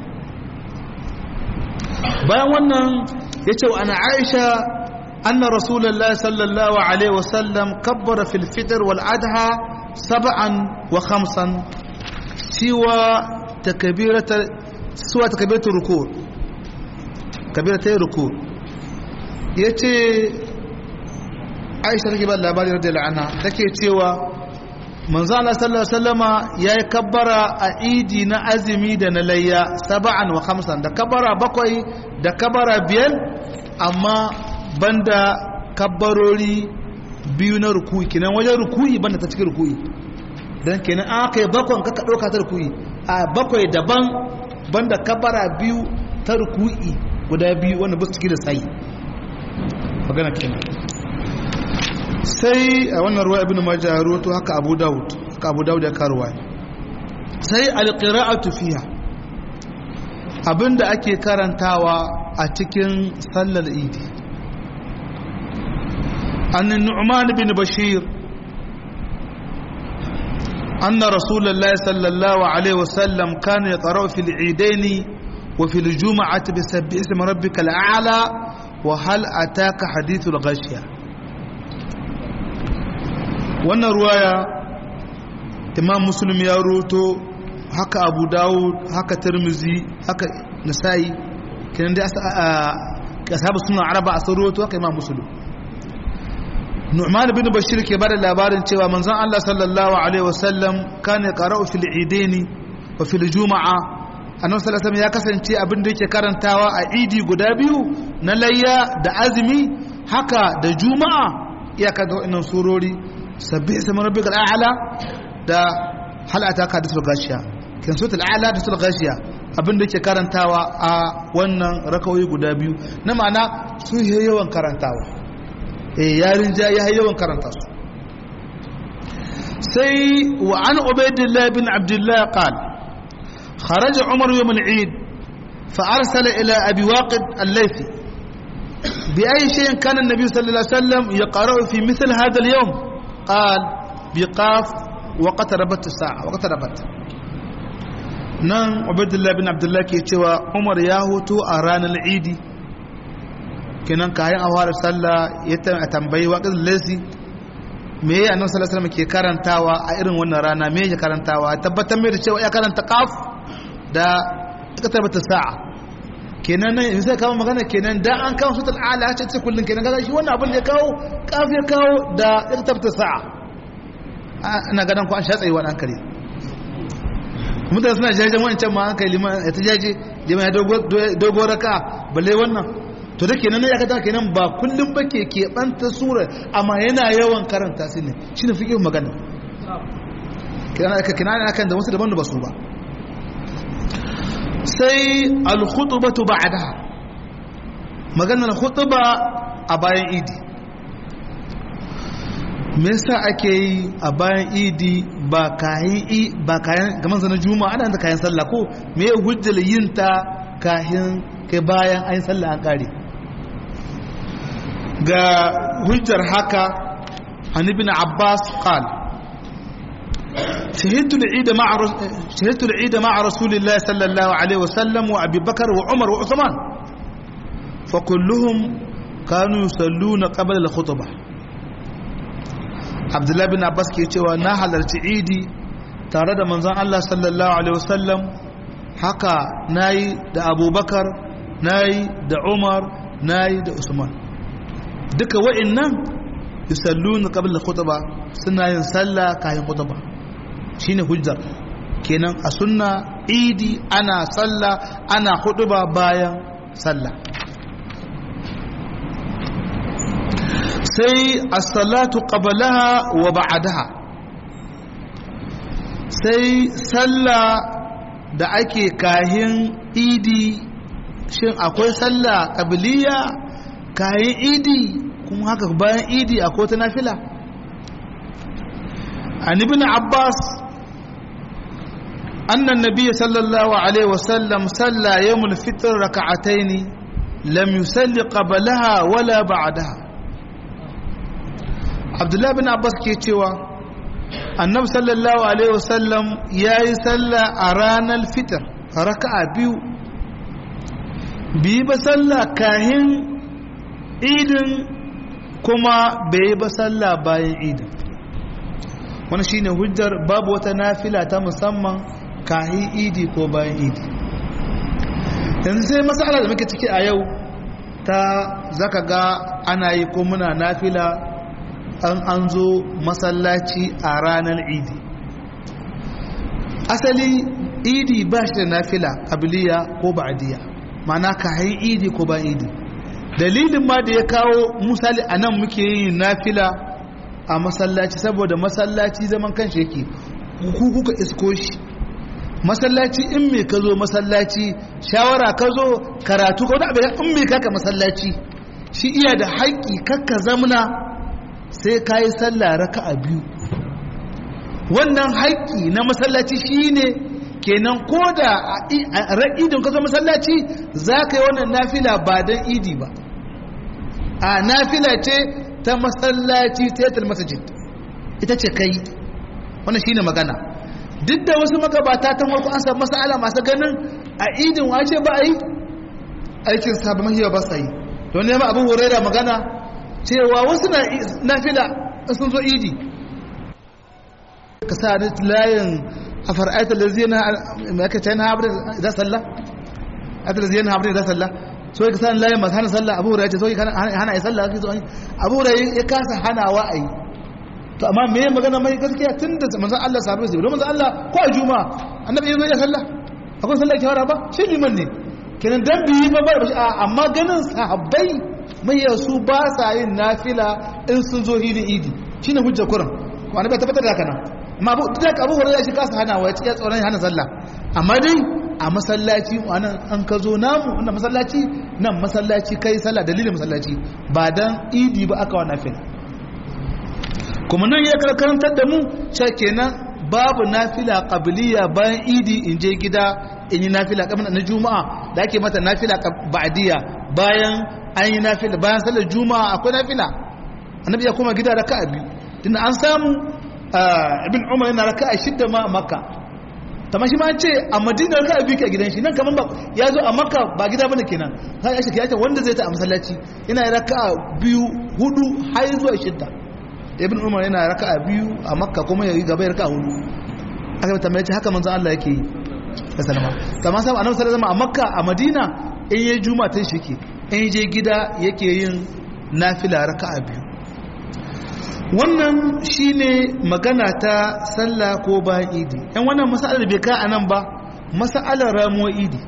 bayan wannan ya ce wa ana aisha أن رسول الله صلى الله عليه وسلم كبر في الفطر والأضحى سبعا وخمسا سوى تكبيرة سوى تكبيرة الركوع كبيرة الركوع يتي عائشة رضي الله رضي الله عنها تكي سوى manzo Allah sallallahu alaihi wasallama yayi kabbara a idi na azumi da na layya saba'an wa khamsan da kabbara bakwai da kabbara biyar amma banda kabbarori biyu na rukuyi kenan wajen rukuyi banda ta cikin rukuyi dan kenan an aka yi bakon ka ɗauka ta rukuyi a bakwai daban banda kabbara biyu ta rukuyi guda biyu wanda ba su ciki da tsayi magana kenan sai a wannan ruwa ibn majah ya rawato haka abu daud haka abu daud ya karuwa sai alqira'atu fiha abinda ake karantawa a cikin sallar idi an nu'man bin bashir أن رسول الله صلى الله عليه وسلم كان يقرأ في العيدين وفي الجمعة بسبح اسم ربك الأعلى وهل أتاك حديث الغشية wannan ruwaya imam muslim ya roto haka abu dawud haka tirmizi haka nasa'i kenan dai ashabu suna araba a roto haka imam muslim nu'man bin bashir ke bada labarin cewa manzon Allah sallallahu alaihi wasallam kana qara'u fil idaini wa fil juma'a annabi sallallahu alaihi ya kasance abin da yake karantawa a idi guda biyu na layya da azumi haka da juma'a iyaka da wannan surori sabbi ismi rabbikal a'la da hal ataka da sulgashiya kin suratul a'la da sulgashiya abinda yake karantawa a wannan rakawoyi guda biyu na ma'ana su yi yawan karantawa eh yarin ja ya yawan karanta su sai wa an ubaidillah bin abdullah qal kharaja umar yawm al-eid fa arsala ila abi waqid al-laythi بأي شيء كان النبي صلى الله عليه وسلم يقرأ في مثل هذا اليوم قال بقاف وقتربت الساعة وقتربت nan ubaidullah bin abdullah ke cewa umar ya hutu a ranar idi kenan kayan a fara sallah ya tambayi waƙin lesi me ya annabi sallallahu alaihi ke karantawa a irin wannan rana me ya karantawa tabbatar mai da cewa ya karanta qaf da ikatabata sa'a kenan nan in sai kawo magana kenan da an kawo sutul ala ce ce kullun kenan kaga shi wannan abin da ya kawo qaf ya kawo da ikatabata sa'a ana gadan ko an sha tsayi wannan kare mutane suna jajen wancan ma hankali liman ya ta jaje liman ya dogo raka balle wannan to da kenan ya kata kenan ba kullum ba ke keɓanta sura amma yana yawan karanta su ne shi ne fiƙin magana kenan aka kenan akan da wasu daban da ba su ba sai al-khutbatu ba'daha maganar khutba a bayan idi me yasa ake yi a bayan idi ba kayan ba kayan gaman zanen juma'a ana da kayan sallah ko me ya hujjar yin ta kayan kai bayan ayin sallah an kare ga hujjar haka an ibn abbas qal شهدت العيد مع شهدت العيد مع رسول الله صلى الله عليه وسلم وابي بكر وعمر وعثمان فكلهم كانوا يصلون قبل الخطبه abdullahi bin abbas ke cewa na halarci idi tare da manzon allah sallallahu alaihi wasallam haka na yi da abubakar na yi da umar na yi da usman duka wa'in nan yusalluna qabla khutba suna yin sallah kayan khutba shine hujjar kenan a sunna idi ana sallah ana khutba bayan sallah sai as-salatu qablaha wa ba'daha sai sallah da ake kahin idi shin akwai sallah qabliya kahin idi kuma haka bayan idi akwai wata nafila an ibn abbas anna an-nabiy sallallahu alaihi wasallam salla yawm al-fitr rak'atayn lam yusalli qablaha wala ba'daha abdullah bin abbas ke cewa annabi sallallahu alaihi wasallam yayi salla a ranar fitr raka'a biyu bi ba salla kahin idin kuma bai ba sallah bayan idin wani shine hujjar babu wata nafila ta musamman kahi idi ko bayan idi yanzu sai matsala da muke ciki a yau ta zaka ga ana yi ko muna nafila an an zo masallaci a ranar idi asali idi ba shi da nafila abiliya ko ba'adiyya ma'ana kahin idi ko bayan idi dalilin ma da ya kawo misali a nan muke yin nafila a masallaci saboda masallaci zaman kanshi yake ku kuka isko shi masallaci in me ka zo masallaci shawara ka zo karatu ka wani abin in me kaka masallaci shi iya da haƙƙi kakka zamna sai ka yi sallah raka a biyu wannan haƙƙi na masallaci shi ne kenan ko da a ra'idin ka zo masallaci za ka yi wannan nafila ba don idi ba a nafila ce ta masallaci ta masajid ita ce kai wannan shine magana duk da wasu magabata ta farko an samu masala masu ganin a idin wace ba a yi aikin sabu mahiya ba sa yi don nema abin huraira magana cewa wasu na nafila sun zo idi ka sa layin a far'aita da zina aka ce na abin da sallah aka da zina abin da sallah so ka san layin masu hana sallah abu hurairah ce so hana ai sallah kake so abu hurairah ya kasa hanawa ai to amma me ya magana mai gaskiya tunda manzon Allah sahabbai sai manzon Allah ko a juma'a annabi yazo ya sallah akwai sallah kiyara ba shi liman ne kenan dan biyi ba ba amma ganin sahabbai mai yasu ba sa yin nafila in sun zo hilin idi shine hujja kuran ko annabi ya tabbatar da haka nan amma abu da abu hurairah shi kasa hanawa ya ce tsoron hana sallah amma dai a masallaci wannan an ka zo namu wannan masallaci nan masallaci kai sallah dalilin masallaci ba dan idi ba aka wa nafila kuma nan ya karkarantar da mu cewa kenan babu nafila qabliya bayan idi in je gida in yi nafila kamar na juma'a da ake mata nafila ba'diya bayan an yi nafila bayan sallar juma'a akwai nafila annabi ya koma gida raka'a biyu tunda an samu ibn umar yana raka'a shidda ma a makka tamma shi ma ce a madina raka'a biyu ke a gidan shi nan kaman ba ya zo a makka ba gida bane kenan kai ya shike wanda zai ta a masallaci yana raka'a biyu hudu har zuwa shidda ibn umar yana raka'a biyu a makka kuma ya yi gaba ya raka'a hudu aka yi tambaye haka manzon Allah yake yi da salama kamar sai annabi sallallahu alaihi a makka a madina in yayi juma'a ta shi ke in je gida yake yin nafila raka'a biyu wannan shine magana ta sallah ko bayan idi yan wannan masalar bai ka anan ba masalar ramuwar idi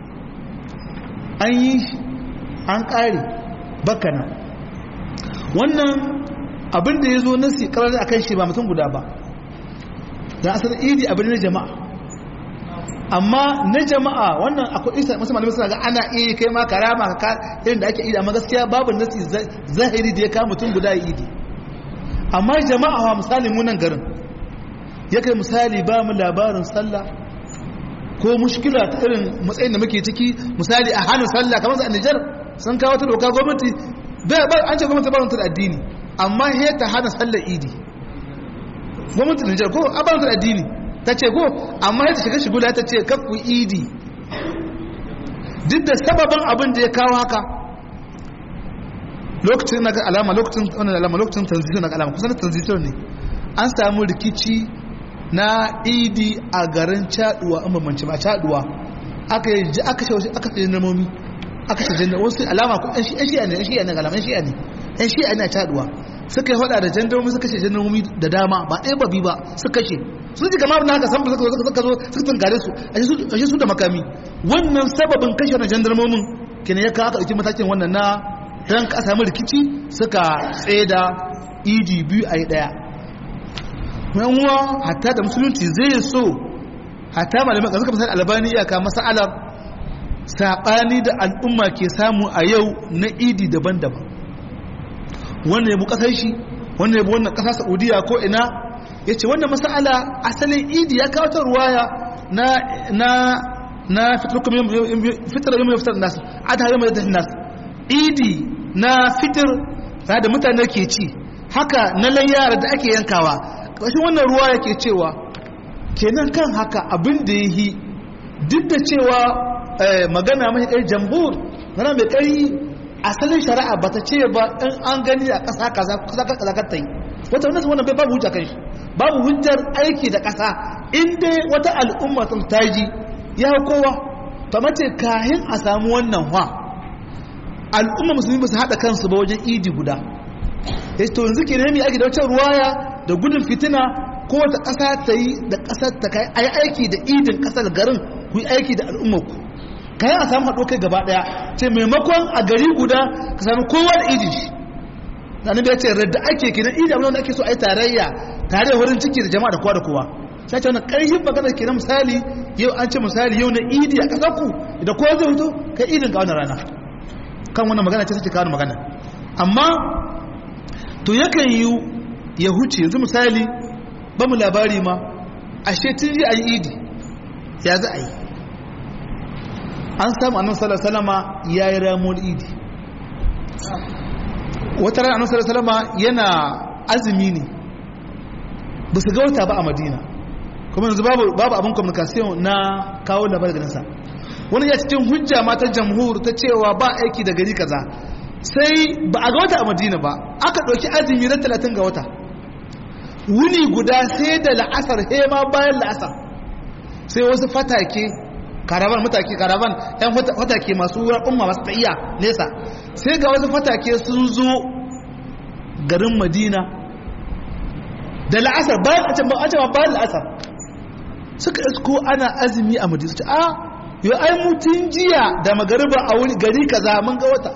an yi an kare bakana wannan abin da ya zo nasi karar a kan shi ba mutum guda ba da asar idi abin na jama'a amma na jama'a wannan akwai isa masu malamai suna ga ana iya kai ma karama ka irin da ake idi amma gaskiya babu nasi zahiri da ya kama mutum guda ya idi amma jama'a wa misali munan garin ya kai misali ba mu labarin sallah ko mushkila ta irin matsayin da muke ciki misali a hannun sallah kamar su a Nijar sun kawo ta doka gwamnati an ce gwamnati ba ta addini amma he ta hana sallar idi gwamnatin Nijar ko abantar addini ta ce ko amma ya ta shiga shigula ta ce kakku idi duk da sababin abin da ya kawo haka lokacin na alama lokacin wannan alama lokacin transition na alama kusan transition ne an samu rikici na idi a garin caduwa an bambance ba caduwa aka yi aka shi aka shi namomi aka shi janna wasu alama ko an shi an shi'a ne an shi'a ne galama an shi'a ne an shi'a ne a caduwa suka yi hada da jandarmomi suka ce jandarmomi da dama ba ɗaya ba biyu ba suka ce sun ji gama na haka san suka zo suka zo suka tunkare su a shi su da makami wannan sababin kashe na jandarmomin kenan ya kawo aka ɗauki matakin wannan na dan ka samu rikici suka tsaye da idi biyu a yi ɗaya yanwa hatta da musulunci zai so hatta malamai ƙasar kamar albani iyaka masa'alar saɓani da al'umma ke samu a yau na idi daban-daban wannan yabu ƙasar shi wannan yabu wannan ƙasa saudiya ko ina ya ce wannan masa'ala asalin idi ya kawo ta ruwaya na na na fitar yau mai fitar nasu adha yau mai fitar nasu idi na fitar da mutane ke ci haka na layyara da ake yankawa ƙarshen wannan ruwa yake cewa kenan kan haka abin da ya yi duk da cewa magana mai ɗaya jambur mana mai ƙari asalin shari'a ba ta ce ba in an gani a ƙasa kaza kaza ka ta yi wata wannan wannan bai babu hujja kan shi babu hujjar aiki da ƙasa in dai wata al'umma sun taji ya kowa ta mace kahin a samu wannan wa al'umma musulmi ba su haɗa kansu ba wajen idi guda to yanzu ke nemi aiki da wacce ruwaya da gudun fitina ko wata ƙasa ta yi da ƙasar ta kai a yi aiki da idin ƙasar garin ku yi aiki da al'ummarku ka yi a samu haɗo kai gaba ɗaya ce maimakon a gari guda ka sami kowa da idin shi da ya ce radda ake kenan idi abin da ake so a yi tarayya tare wurin ciki da jama'a da kowa da kowa sai ce wani ƙarfin magana kenan misali yau an ce misali yau na idi a ƙasar ku da kowa zai fito kai idin ka wani rana kan wannan magana ce suke kawo magana amma to yakan yi ya huce yanzu misali ba mu labari ma ashe tun ji a yi idi ya za a yi an samu annan salasalama ya yi ramuwar idi wata rana annan salasalama yana azumi ne ba su gauta ba a madina kuma yanzu babu abin communication na kawo labar ganinsa wani ya cikin hujja ma ta jamhur ta cewa ba aiki da gari kaza sai ba a ga wata a madina ba aka ɗauki azumi na talatin ga wata wuni guda sai da la'asar hema bayan la'asar sai wasu fatake karaban matake karaban yan fatake masu wurin umma masu ta'iya nesa sai ga wasu fatake sun zo garin madina da la'asar bayan a can bayan la'asar suka isko ana azumi a madina su a yau ai mutum jiya da magariba a wuri gari kaza mun ga wata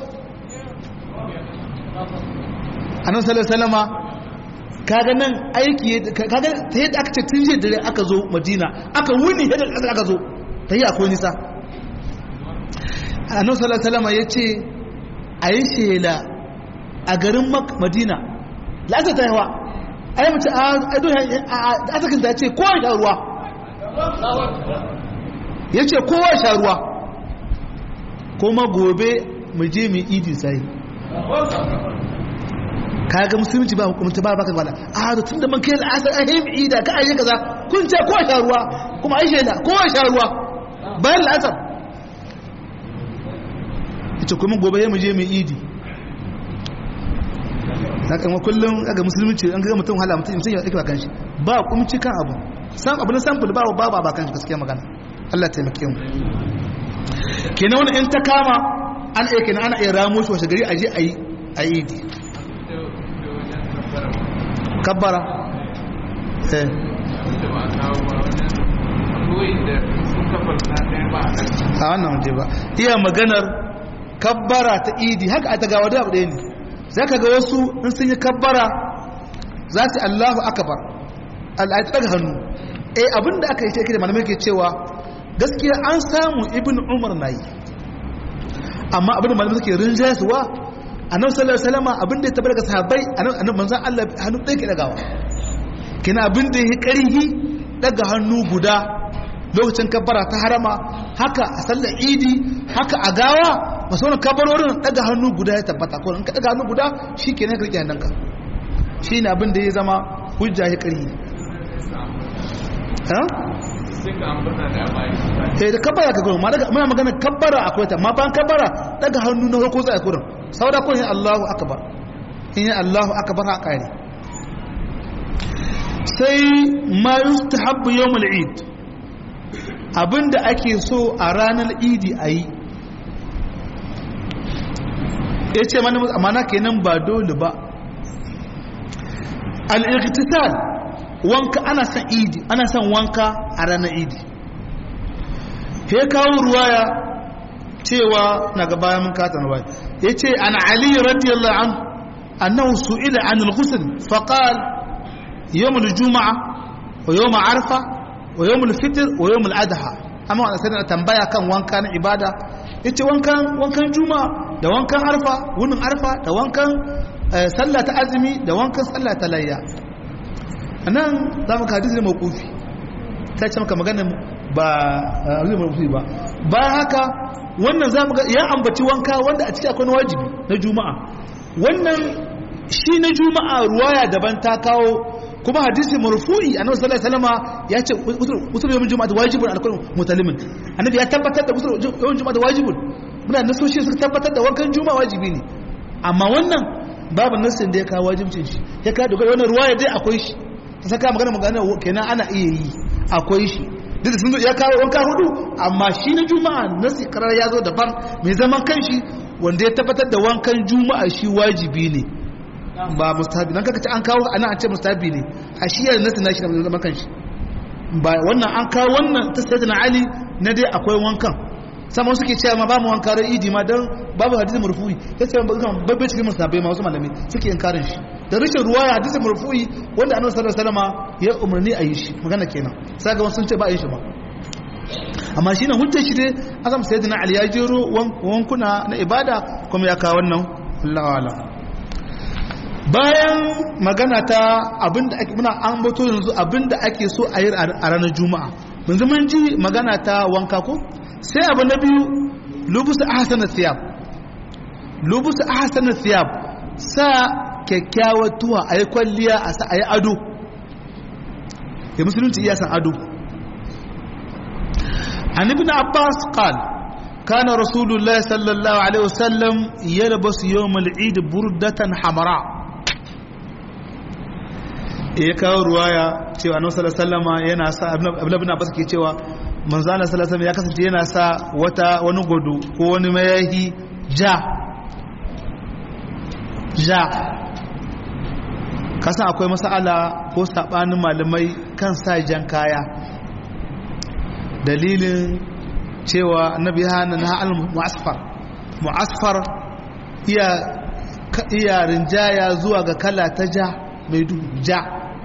annan salama kaga nan aiki kaga ta yadda aka ce tun jiya dare aka zo madina aka wuni yadda kasar aka zo ta yi akwai nisa annan salama ya ce a yi shela a garin madina la'asar ta yawa a yi mace a asakin ta ce kowa sha ruwa ya ce kowa sha ruwa kuma gobe mu je mu idi sai kaga musulunci ba hukumta ba baka wala a da tunda man kai al'asar ai mu ida ka ayi kaza kun ce kowa sha ruwa kuma ai shaida kowa sha ruwa bayan al'asar ita kuma gobe ya mu je mu idi haka ma kullum ga musulunci an ga mutum hala mutum ya yake ba kanshi ba kumci kan abu sam abu na sample ba ba ba kanshi gaskiya magana Allah taimake mu kenan wani in ta kama an aike na ana iya ramo shi washe gari aje ayi ayi idi kabbara eh a wannan waje ba iya maganar kabbara ta idi haka a tagawa da abu ɗaya ne za ka ga wasu in sun yi kabbara za su allahu akabar al'adu daga hannu eh abinda aka yi ce da malamai ke cewa gaskiya an samu ibn umar na yi amma abinda malamai suke rinjaya suwa a nan sallar salama abinda ya tabbata ga sahabbai a nan manzan allah hannu ɗaya ke ɗagawa kina abinda ya yi ƙarhi ɗaga hannu guda lokacin kabbara ta harama haka a sallar idi haka a gawa masu wani kabarorin ɗaga hannu guda ya tabbata ko in ka ɗaga hannu guda shi ke ne karki hannunka shi ne abinda ya zama hujja ya ƙarhi eh da kabbara ka gurin muna magana kabbara akwai ta ma ban kabbara daga hannu na farko zai gurin sauda ko yin Allahu akbar in yin Allahu akbar ha kare sai ma yustahabbu yawmul eid abinda ake so a ranar idi a yi ya ce mana kenan ba dole ba al'irkitisal wanka ana son idi ana son wanka a ranar idi ya kawo ruwaya cewa na gaba mun kata na bai ya ce an ali radiyallahu an annahu su'ila an al-ghusl faqal yawm al-jum'a wa yawm arfa wa yawm al-fitr wa yawm al-adha amma wannan sai tambaya kan wanka na ibada yace wankan wankan juma'a da wankan arfa wunin arfa da wankan sallah ta azumi da wankan sallah ta layya anan za mu ka hadisi mawqufi ta ce maka magana ba hadisi mawqufi ba bayan haka wannan za mu ga ya ambaci wanka wanda a ciki akwai wajibi na juma'a wannan shi na juma'a ruwaya daban ta kawo kuma hadisi marfu'i annabi sallallahu alaihi wasallam ya ce usul yawmin juma'a wajibun alkullu mutalimin annabi ya tabbatar da usul yawmin juma'a wajibun muna nasoshi suka tabbatar da wankan juma'a wajibi ne amma wannan babu nassin da ya kawo wajibcin shi ya kawo dogara wannan ruwaya dai akwai shi ta saka magana magana kenan ana iya yi akwai shi duk sun zo ya kawo wanka hudu amma shi na juma'a nasi karar ya zo daban mai zaman kanshi wanda ya tabbatar da wankan juma'a shi wajibi ne ba mustahabi dan kaka ce an kawo ana an ce mustahabi ne a shi yana nasi na shi na zaman kanshi ba wannan an kawo wannan ta sayyidina ali na dai akwai wankan sama suke cewa ma ba mu wanka ran idi ma dan babu hadisi marfu'i sai ce ban babbe cikin musabai ma wasu malami suke inkarin shi da rashin ruwaya hadisi marfu'i wanda annabi sallallahu alaihi wasallam ya umarni a yi shi magana kenan sai ga wasu sun ce ba a yi shi ba amma shi ne hujjar shi dai azam sayyidina ali ya jero wankuna na ibada kuma ya kawo wannan Allah wala bayan magana ta abinda ake muna an bato yanzu abinda ake so a yi a ranar juma'a yanzu mun ji magana ta wanka ko sai abu na biyu lubusu ahsana thiyab lubusu ahsana thiyab sa kyakkyawar tuwa a yi kwalliya a sa a yi ado ya musulunci iya san ado an ibn abbas qal كان رسول الله صلى الله عليه وسلم يلبس يوم العيد بردة حمراء ya kawo ruwaya cewa annabi sallallahu alaihi wasallam yana sa abdullahi ibn abbas ke cewa manzo Allah sallallahu alaihi ya kasance yana sa wata wani godo ko wani mayahi ja ja kasan akwai masala ko sabanin malamai kan sa jan kaya dalilin cewa annabi hana na al mu'asfar mu'asfar iya iya rinjaya zuwa ga kala ta ja mai duhu ja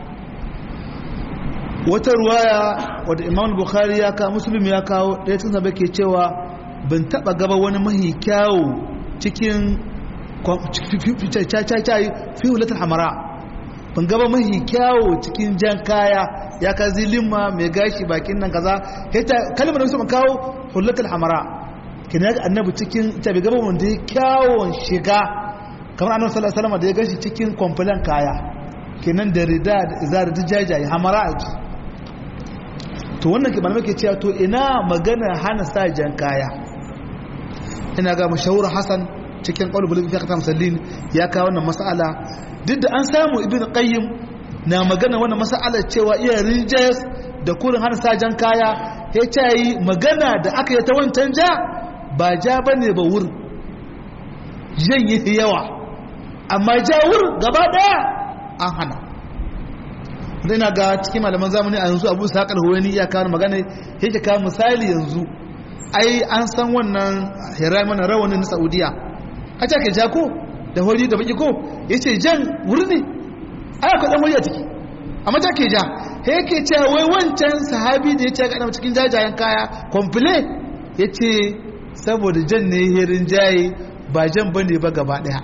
wata ruwaya wadda imam bukhari ya kawo muslim ya kawo ɗaya tun zaba ke cewa ban taɓa gaba wani mahi kyawu cikin cacacayi fi hulatar hamara ban gaba mahi kyawu cikin jan kaya ya ka zilimma mai gashi bakin nan kaza hita kalmar da su kawo hulatar hamara kina ga annabi cikin ita bai gaba wanda ya kyawun shiga kamar annabi sallallahu alaihi wasallam da ya gashi cikin kwamfulan kaya kenan da rida da izar da jajaye hamara a ji to wannan ke malamai ke cewa to ina magana hana sa jan kaya ina ga mashahur hasan cikin qaul bulugh fi khatam sallin ya kawo wannan mas'ala duk da an samu ibn qayyim na magana wannan mas'ala cewa iya rijayas da kurin hana sa jan kaya ya ce yi magana da aka yi ta wancan ja ba ja bane ba wurin jan yi yawa amma ja wurin gaba daya an hana ina ga cikin malaman zamani a yanzu abu sa huwaini iya kawo magana yake kawo misali yanzu ai an san wannan hira mana rawanin na saudiya a ce ka ja ko da hori da baki ko ya ce jan wuri ne ai akwai dan wuri a ciki amma ta ke ja he yake ce wai wancan sahabi da ya ce ga cikin jajayen kaya komple ya ce saboda jan ne herin jaye ba jan bane ba gaba daya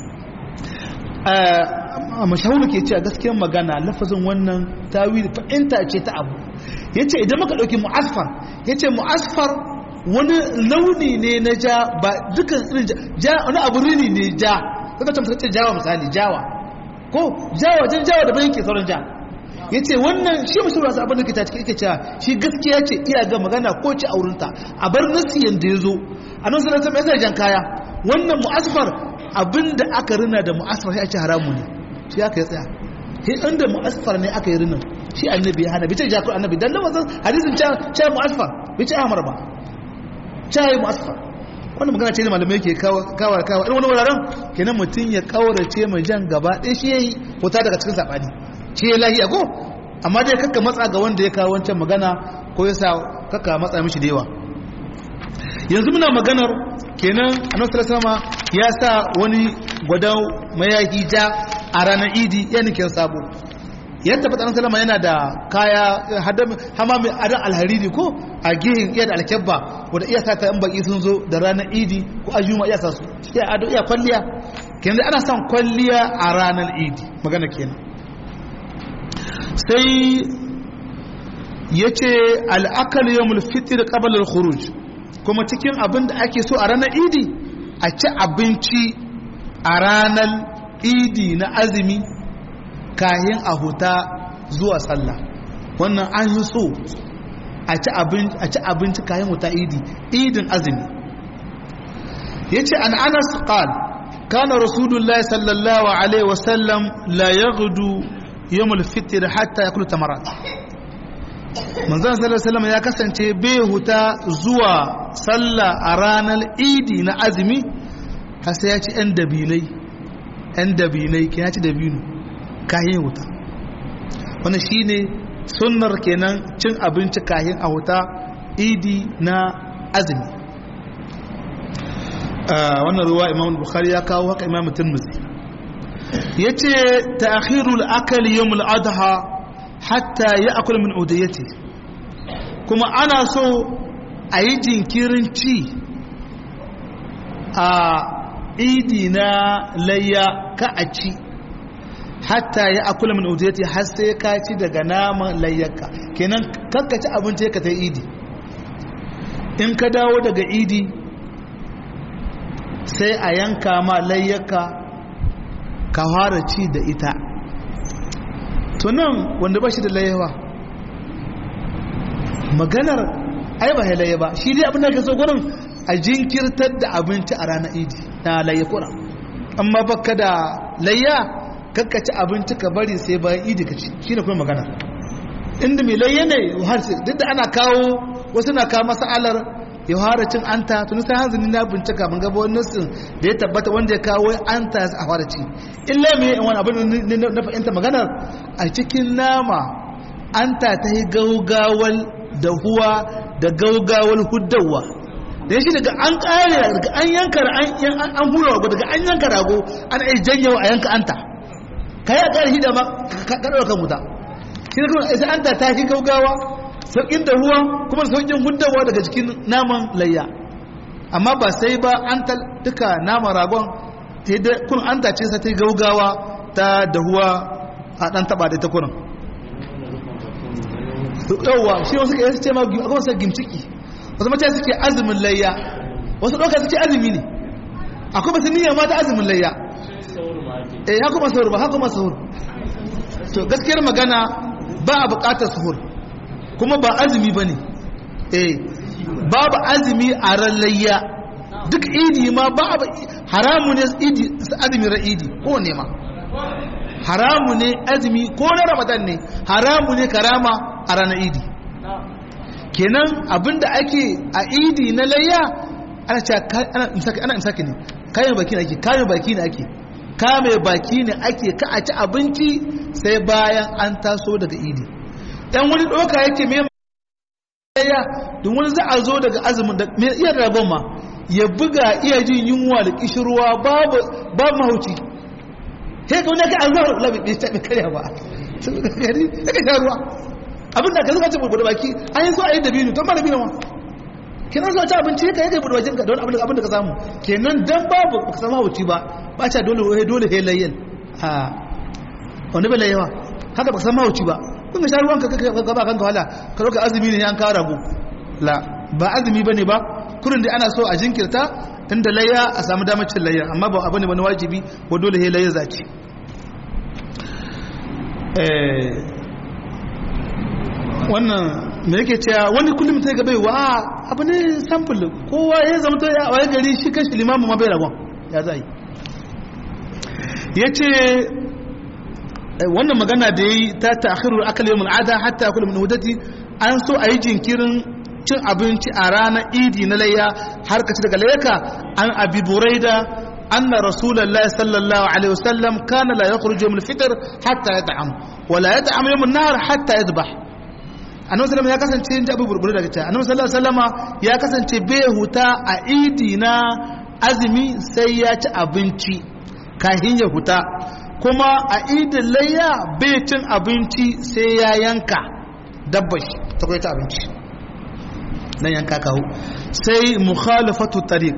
a mashahuru ke ce a gaskiyar magana lafazin wannan tawili fa'inta ce ta abu ya ce idan maka ɗauki mu'asfar ya ce mu'asfar wani launi ne na ja ba dukkan irin ja wani abu rini ne ja daga can ce jawa misali jawa ko jawa jan jawa da bayan ke sauran ja ya ce wannan shi mashi wasu abin da ke ta cikin ike cewa shi gaskiya ce iya ga magana ko ci aurinta a bar nasi yadda ya zo a nan sanar ta mai jan kaya wannan mu'asfar abin da aka rina da mu'asfar sai a ce haramu ne shi aka yi tsaya he inda mu'asfar ne aka yi rinin shi annabi ya hana bi ce jakun annabi dan lafazin hadisin cha mu'asfar bi ce amar ba cha yi mu'asfar wannan magana ce ne malamai ke kawo kawo irin wani wuraren kenan mutum ya kaurace mai jan gaba ɗaya shi yayi fita daga cikin sabani shi ya lahi ko amma dai kakka matsa ga wanda ya kawo wancan magana ko ya sa kakka matsa mishi da yawa yanzu muna maganar kenan annabi sallallahu ya sa wani gwadau mayaki ja a ranar idi ya nikin sabo yadda fata annabi sallallahu yana da kaya hama mai adan alhariri ko a gihin iya da alkyabba wanda iya sa ta yan baki sun zo da ranar idi ko ajuma iya sa su iya ado iya kwalliya kenan ana son kwalliya a ranar idi magana kenan sai ya ce al'akal yawmul fitr qabla al-khuruj kuma cikin abin da ake so a ranar idi a ci abinci a ranar idi na azumi kayan a huta zuwa sallah wannan an yi so a ci abinci kayan huta idi idin azumi ya ce an anas qal kana rasulullahi sallallahu alaihi wasallam la yaghdu yawmul fitr hatta yakulu tamarat manzon sallallahu alaihi ya kasance bai huta zuwa sallah a ranar idi na azumi har sai ya ci yan dabinai yan dabinai ke ya ci dabino kayan huta wannan shine sunnar kenan cin abinci kayan a huta idi na azumi wannan ruwa imam bukhari ya kawo haka imam tirmidhi yace ta'khirul akali yawmul adha hatta ya akul min udayyati kuma ana so a yi jinkirin ci a idi na layya ka a ci hatta ya akul min udayyati har sai ka ci daga naman layyarka kenan kanka ci abinci ka ta idi in ka dawo daga idi sai a yanka ma layyarka ka fara ci da ita to nan wanda ba shi da layewa maganar ai ba laye ba shi dai abin da ka so gurin a jinkirtar da abinci a ranar idi na laye kura amma baka da layya kakkaci abinci ka bari sai bayan idi ka ci shi ne kuma magana inda mai layya ne har duk da ana kawo wasu na kawo masalar ya fara cin anta tuni sai hanzuni na bincika mun gaba wani nassin da ya tabbata wanda ya kawo anta a fara ci illa me wani abin na fahimta maganar a cikin nama anta ta yi gaugawal da huwa da gaugawal huddawa da shi daga an kare daga an yanka an hura rago daga an yanka rago ana iya janyewa a yanka anta ka yi a kare hida ma ka ɗaura kan wuta shi da kuma sai anta ta yi gaugawa sauƙin da ruwa kuma sauƙin hudawa daga cikin naman layya amma ba sai ba an duka naman ragon ta yi kun an tace sa ta yi gaugawa ta dahuwa a ɗan taɓa da ta kunan yauwa shi wasu ka yi ce ma a wasu gimciki wasu mace suke azumin layya wasu ɗauka suke azumi ne akwai basu niyya ma ta azumin layya eh haka ma sahur ba haka ma sahur to gaskiyar magana ba a buƙatar sahur kuma ba azumi ba ne eh babu azumi a ran layya duk idi ma ba haramu ne idi azumi ran idi ko ne ma haramu ne azumi ko na ramadan ne haramu ne karama a ranar idi kenan abinda ake a idi na layya ana ce ana imsaki ne kayan baki ne ake kayan baki ne ake kame baki ne ake ka a ci abinci sai bayan an taso daga idi dan wani doka yake me ya don wani za a zo daga azumin da me iya ragon ma ya buga iya jin yunwa da kishirwa babu babu mahauci sai ka wani ka an zuwa labi bai taɓa karya ba gari sai ka ruwa abin da ka zuka ce bude baki an yi so a yi dabino don ba dabino ma kenan zuwa ci abinci ka yi bude bakin ka don abin da ka samu kenan dan babu ka samu mahauci ba ba ca dole dole he layyan ha wani bai layyawa haka ba ka samu mahauci ba kun sha ruwanka ka gaba kanka wala ka roka azumi ne an kawo rago la ba azumi bane ba kurin da ana so a jinkirta inda layya a samu damar cin layya amma ba abu ne wani wajibi ko dole he layya zaci eh wannan me yake cewa wani kullum sai ga baiwa abu ne sample kowa ya zama to ya waye gari shi kashi limamu ma bai ragon ya zai yace wannan magana da yayi ta ta'khirul akal yawm al'ada hatta yakul min hudati an so ayi jinkirin cin abinci a ranar idi na layya har ka ci daga layyaka an abi buraida anna rasulullahi sallallahu alaihi wasallam kana la yakhruju min al-fitr hatta yat'am wa la yat'am yawm an-nahar hatta yadhbah annabi sallallahu ya kasance in abu burbure daga ta annabi sallallahu alaihi ya kasance bai huta a idi na azumi sai ya ci abinci kahin ya huta kuma a idin layya bai cin abinci sai ya yanka dabbashi ta kwaita abinci nan yanka kawo sai mukhalafatu tariq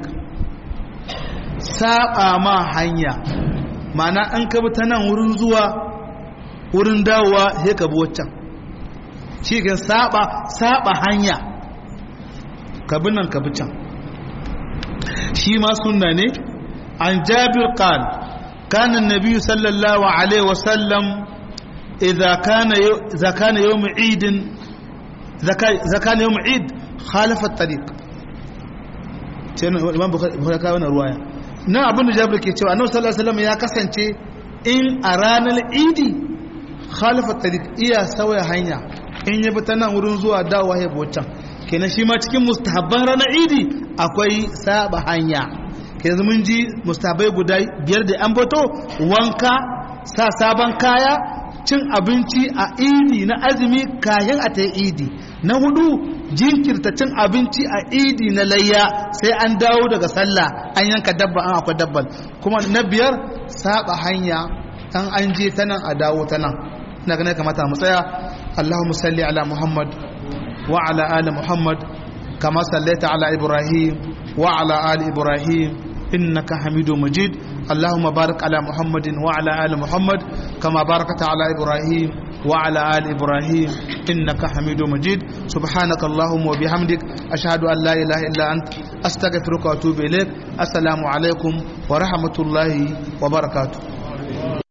saba ma hanya mana an ka ta nan wurin zuwa wurin dawowa sai ka bi waccan shi kan saba saba hanya ka bi nan ka bi can shi ma sunna ne an jabir qal kana an-nabi sallallahu alaihi wasallam idza kana idza kana yawm eid idza kana yawm eid khalafa at-tariq sai imam bukhari ka wannan ruwaya nan abin da jabir ke cewa annabi sallallahu alaihi wasallam ya kasance in a ranar idi khalafa at-tariq iya sauya hanya in ya bi ta nan wurin zuwa dawowa ya bocan kenan shi ma cikin mustahabban ranar idi akwai saba hanya kenan mun ji mustahabai guda biyar da an bato wanka sa sabon kaya cin abinci a idi na azumi kayan a ta idi na hudu jinkirta cin abinci a idi na layya sai an dawo daga sallah an yanka dabba an akwai dabban kuma na biyar saba hanya an an je ta nan a dawo ta nan na ganin kamata mu tsaya اللهم صل على محمد وعلى آل محمد كما صليت على إبراهيم وعلى آل إبراهيم إنك حميد مجيد اللهم بارك على محمد وعلى آل محمد كما باركت على إبراهيم وعلى آل إبراهيم إنك حميد مجيد سبحانك اللهم وبحمدك أشهد أن لا إله إلا أنت أستغفرك وأتوب إليك السلام عليكم ورحمة الله وبركاته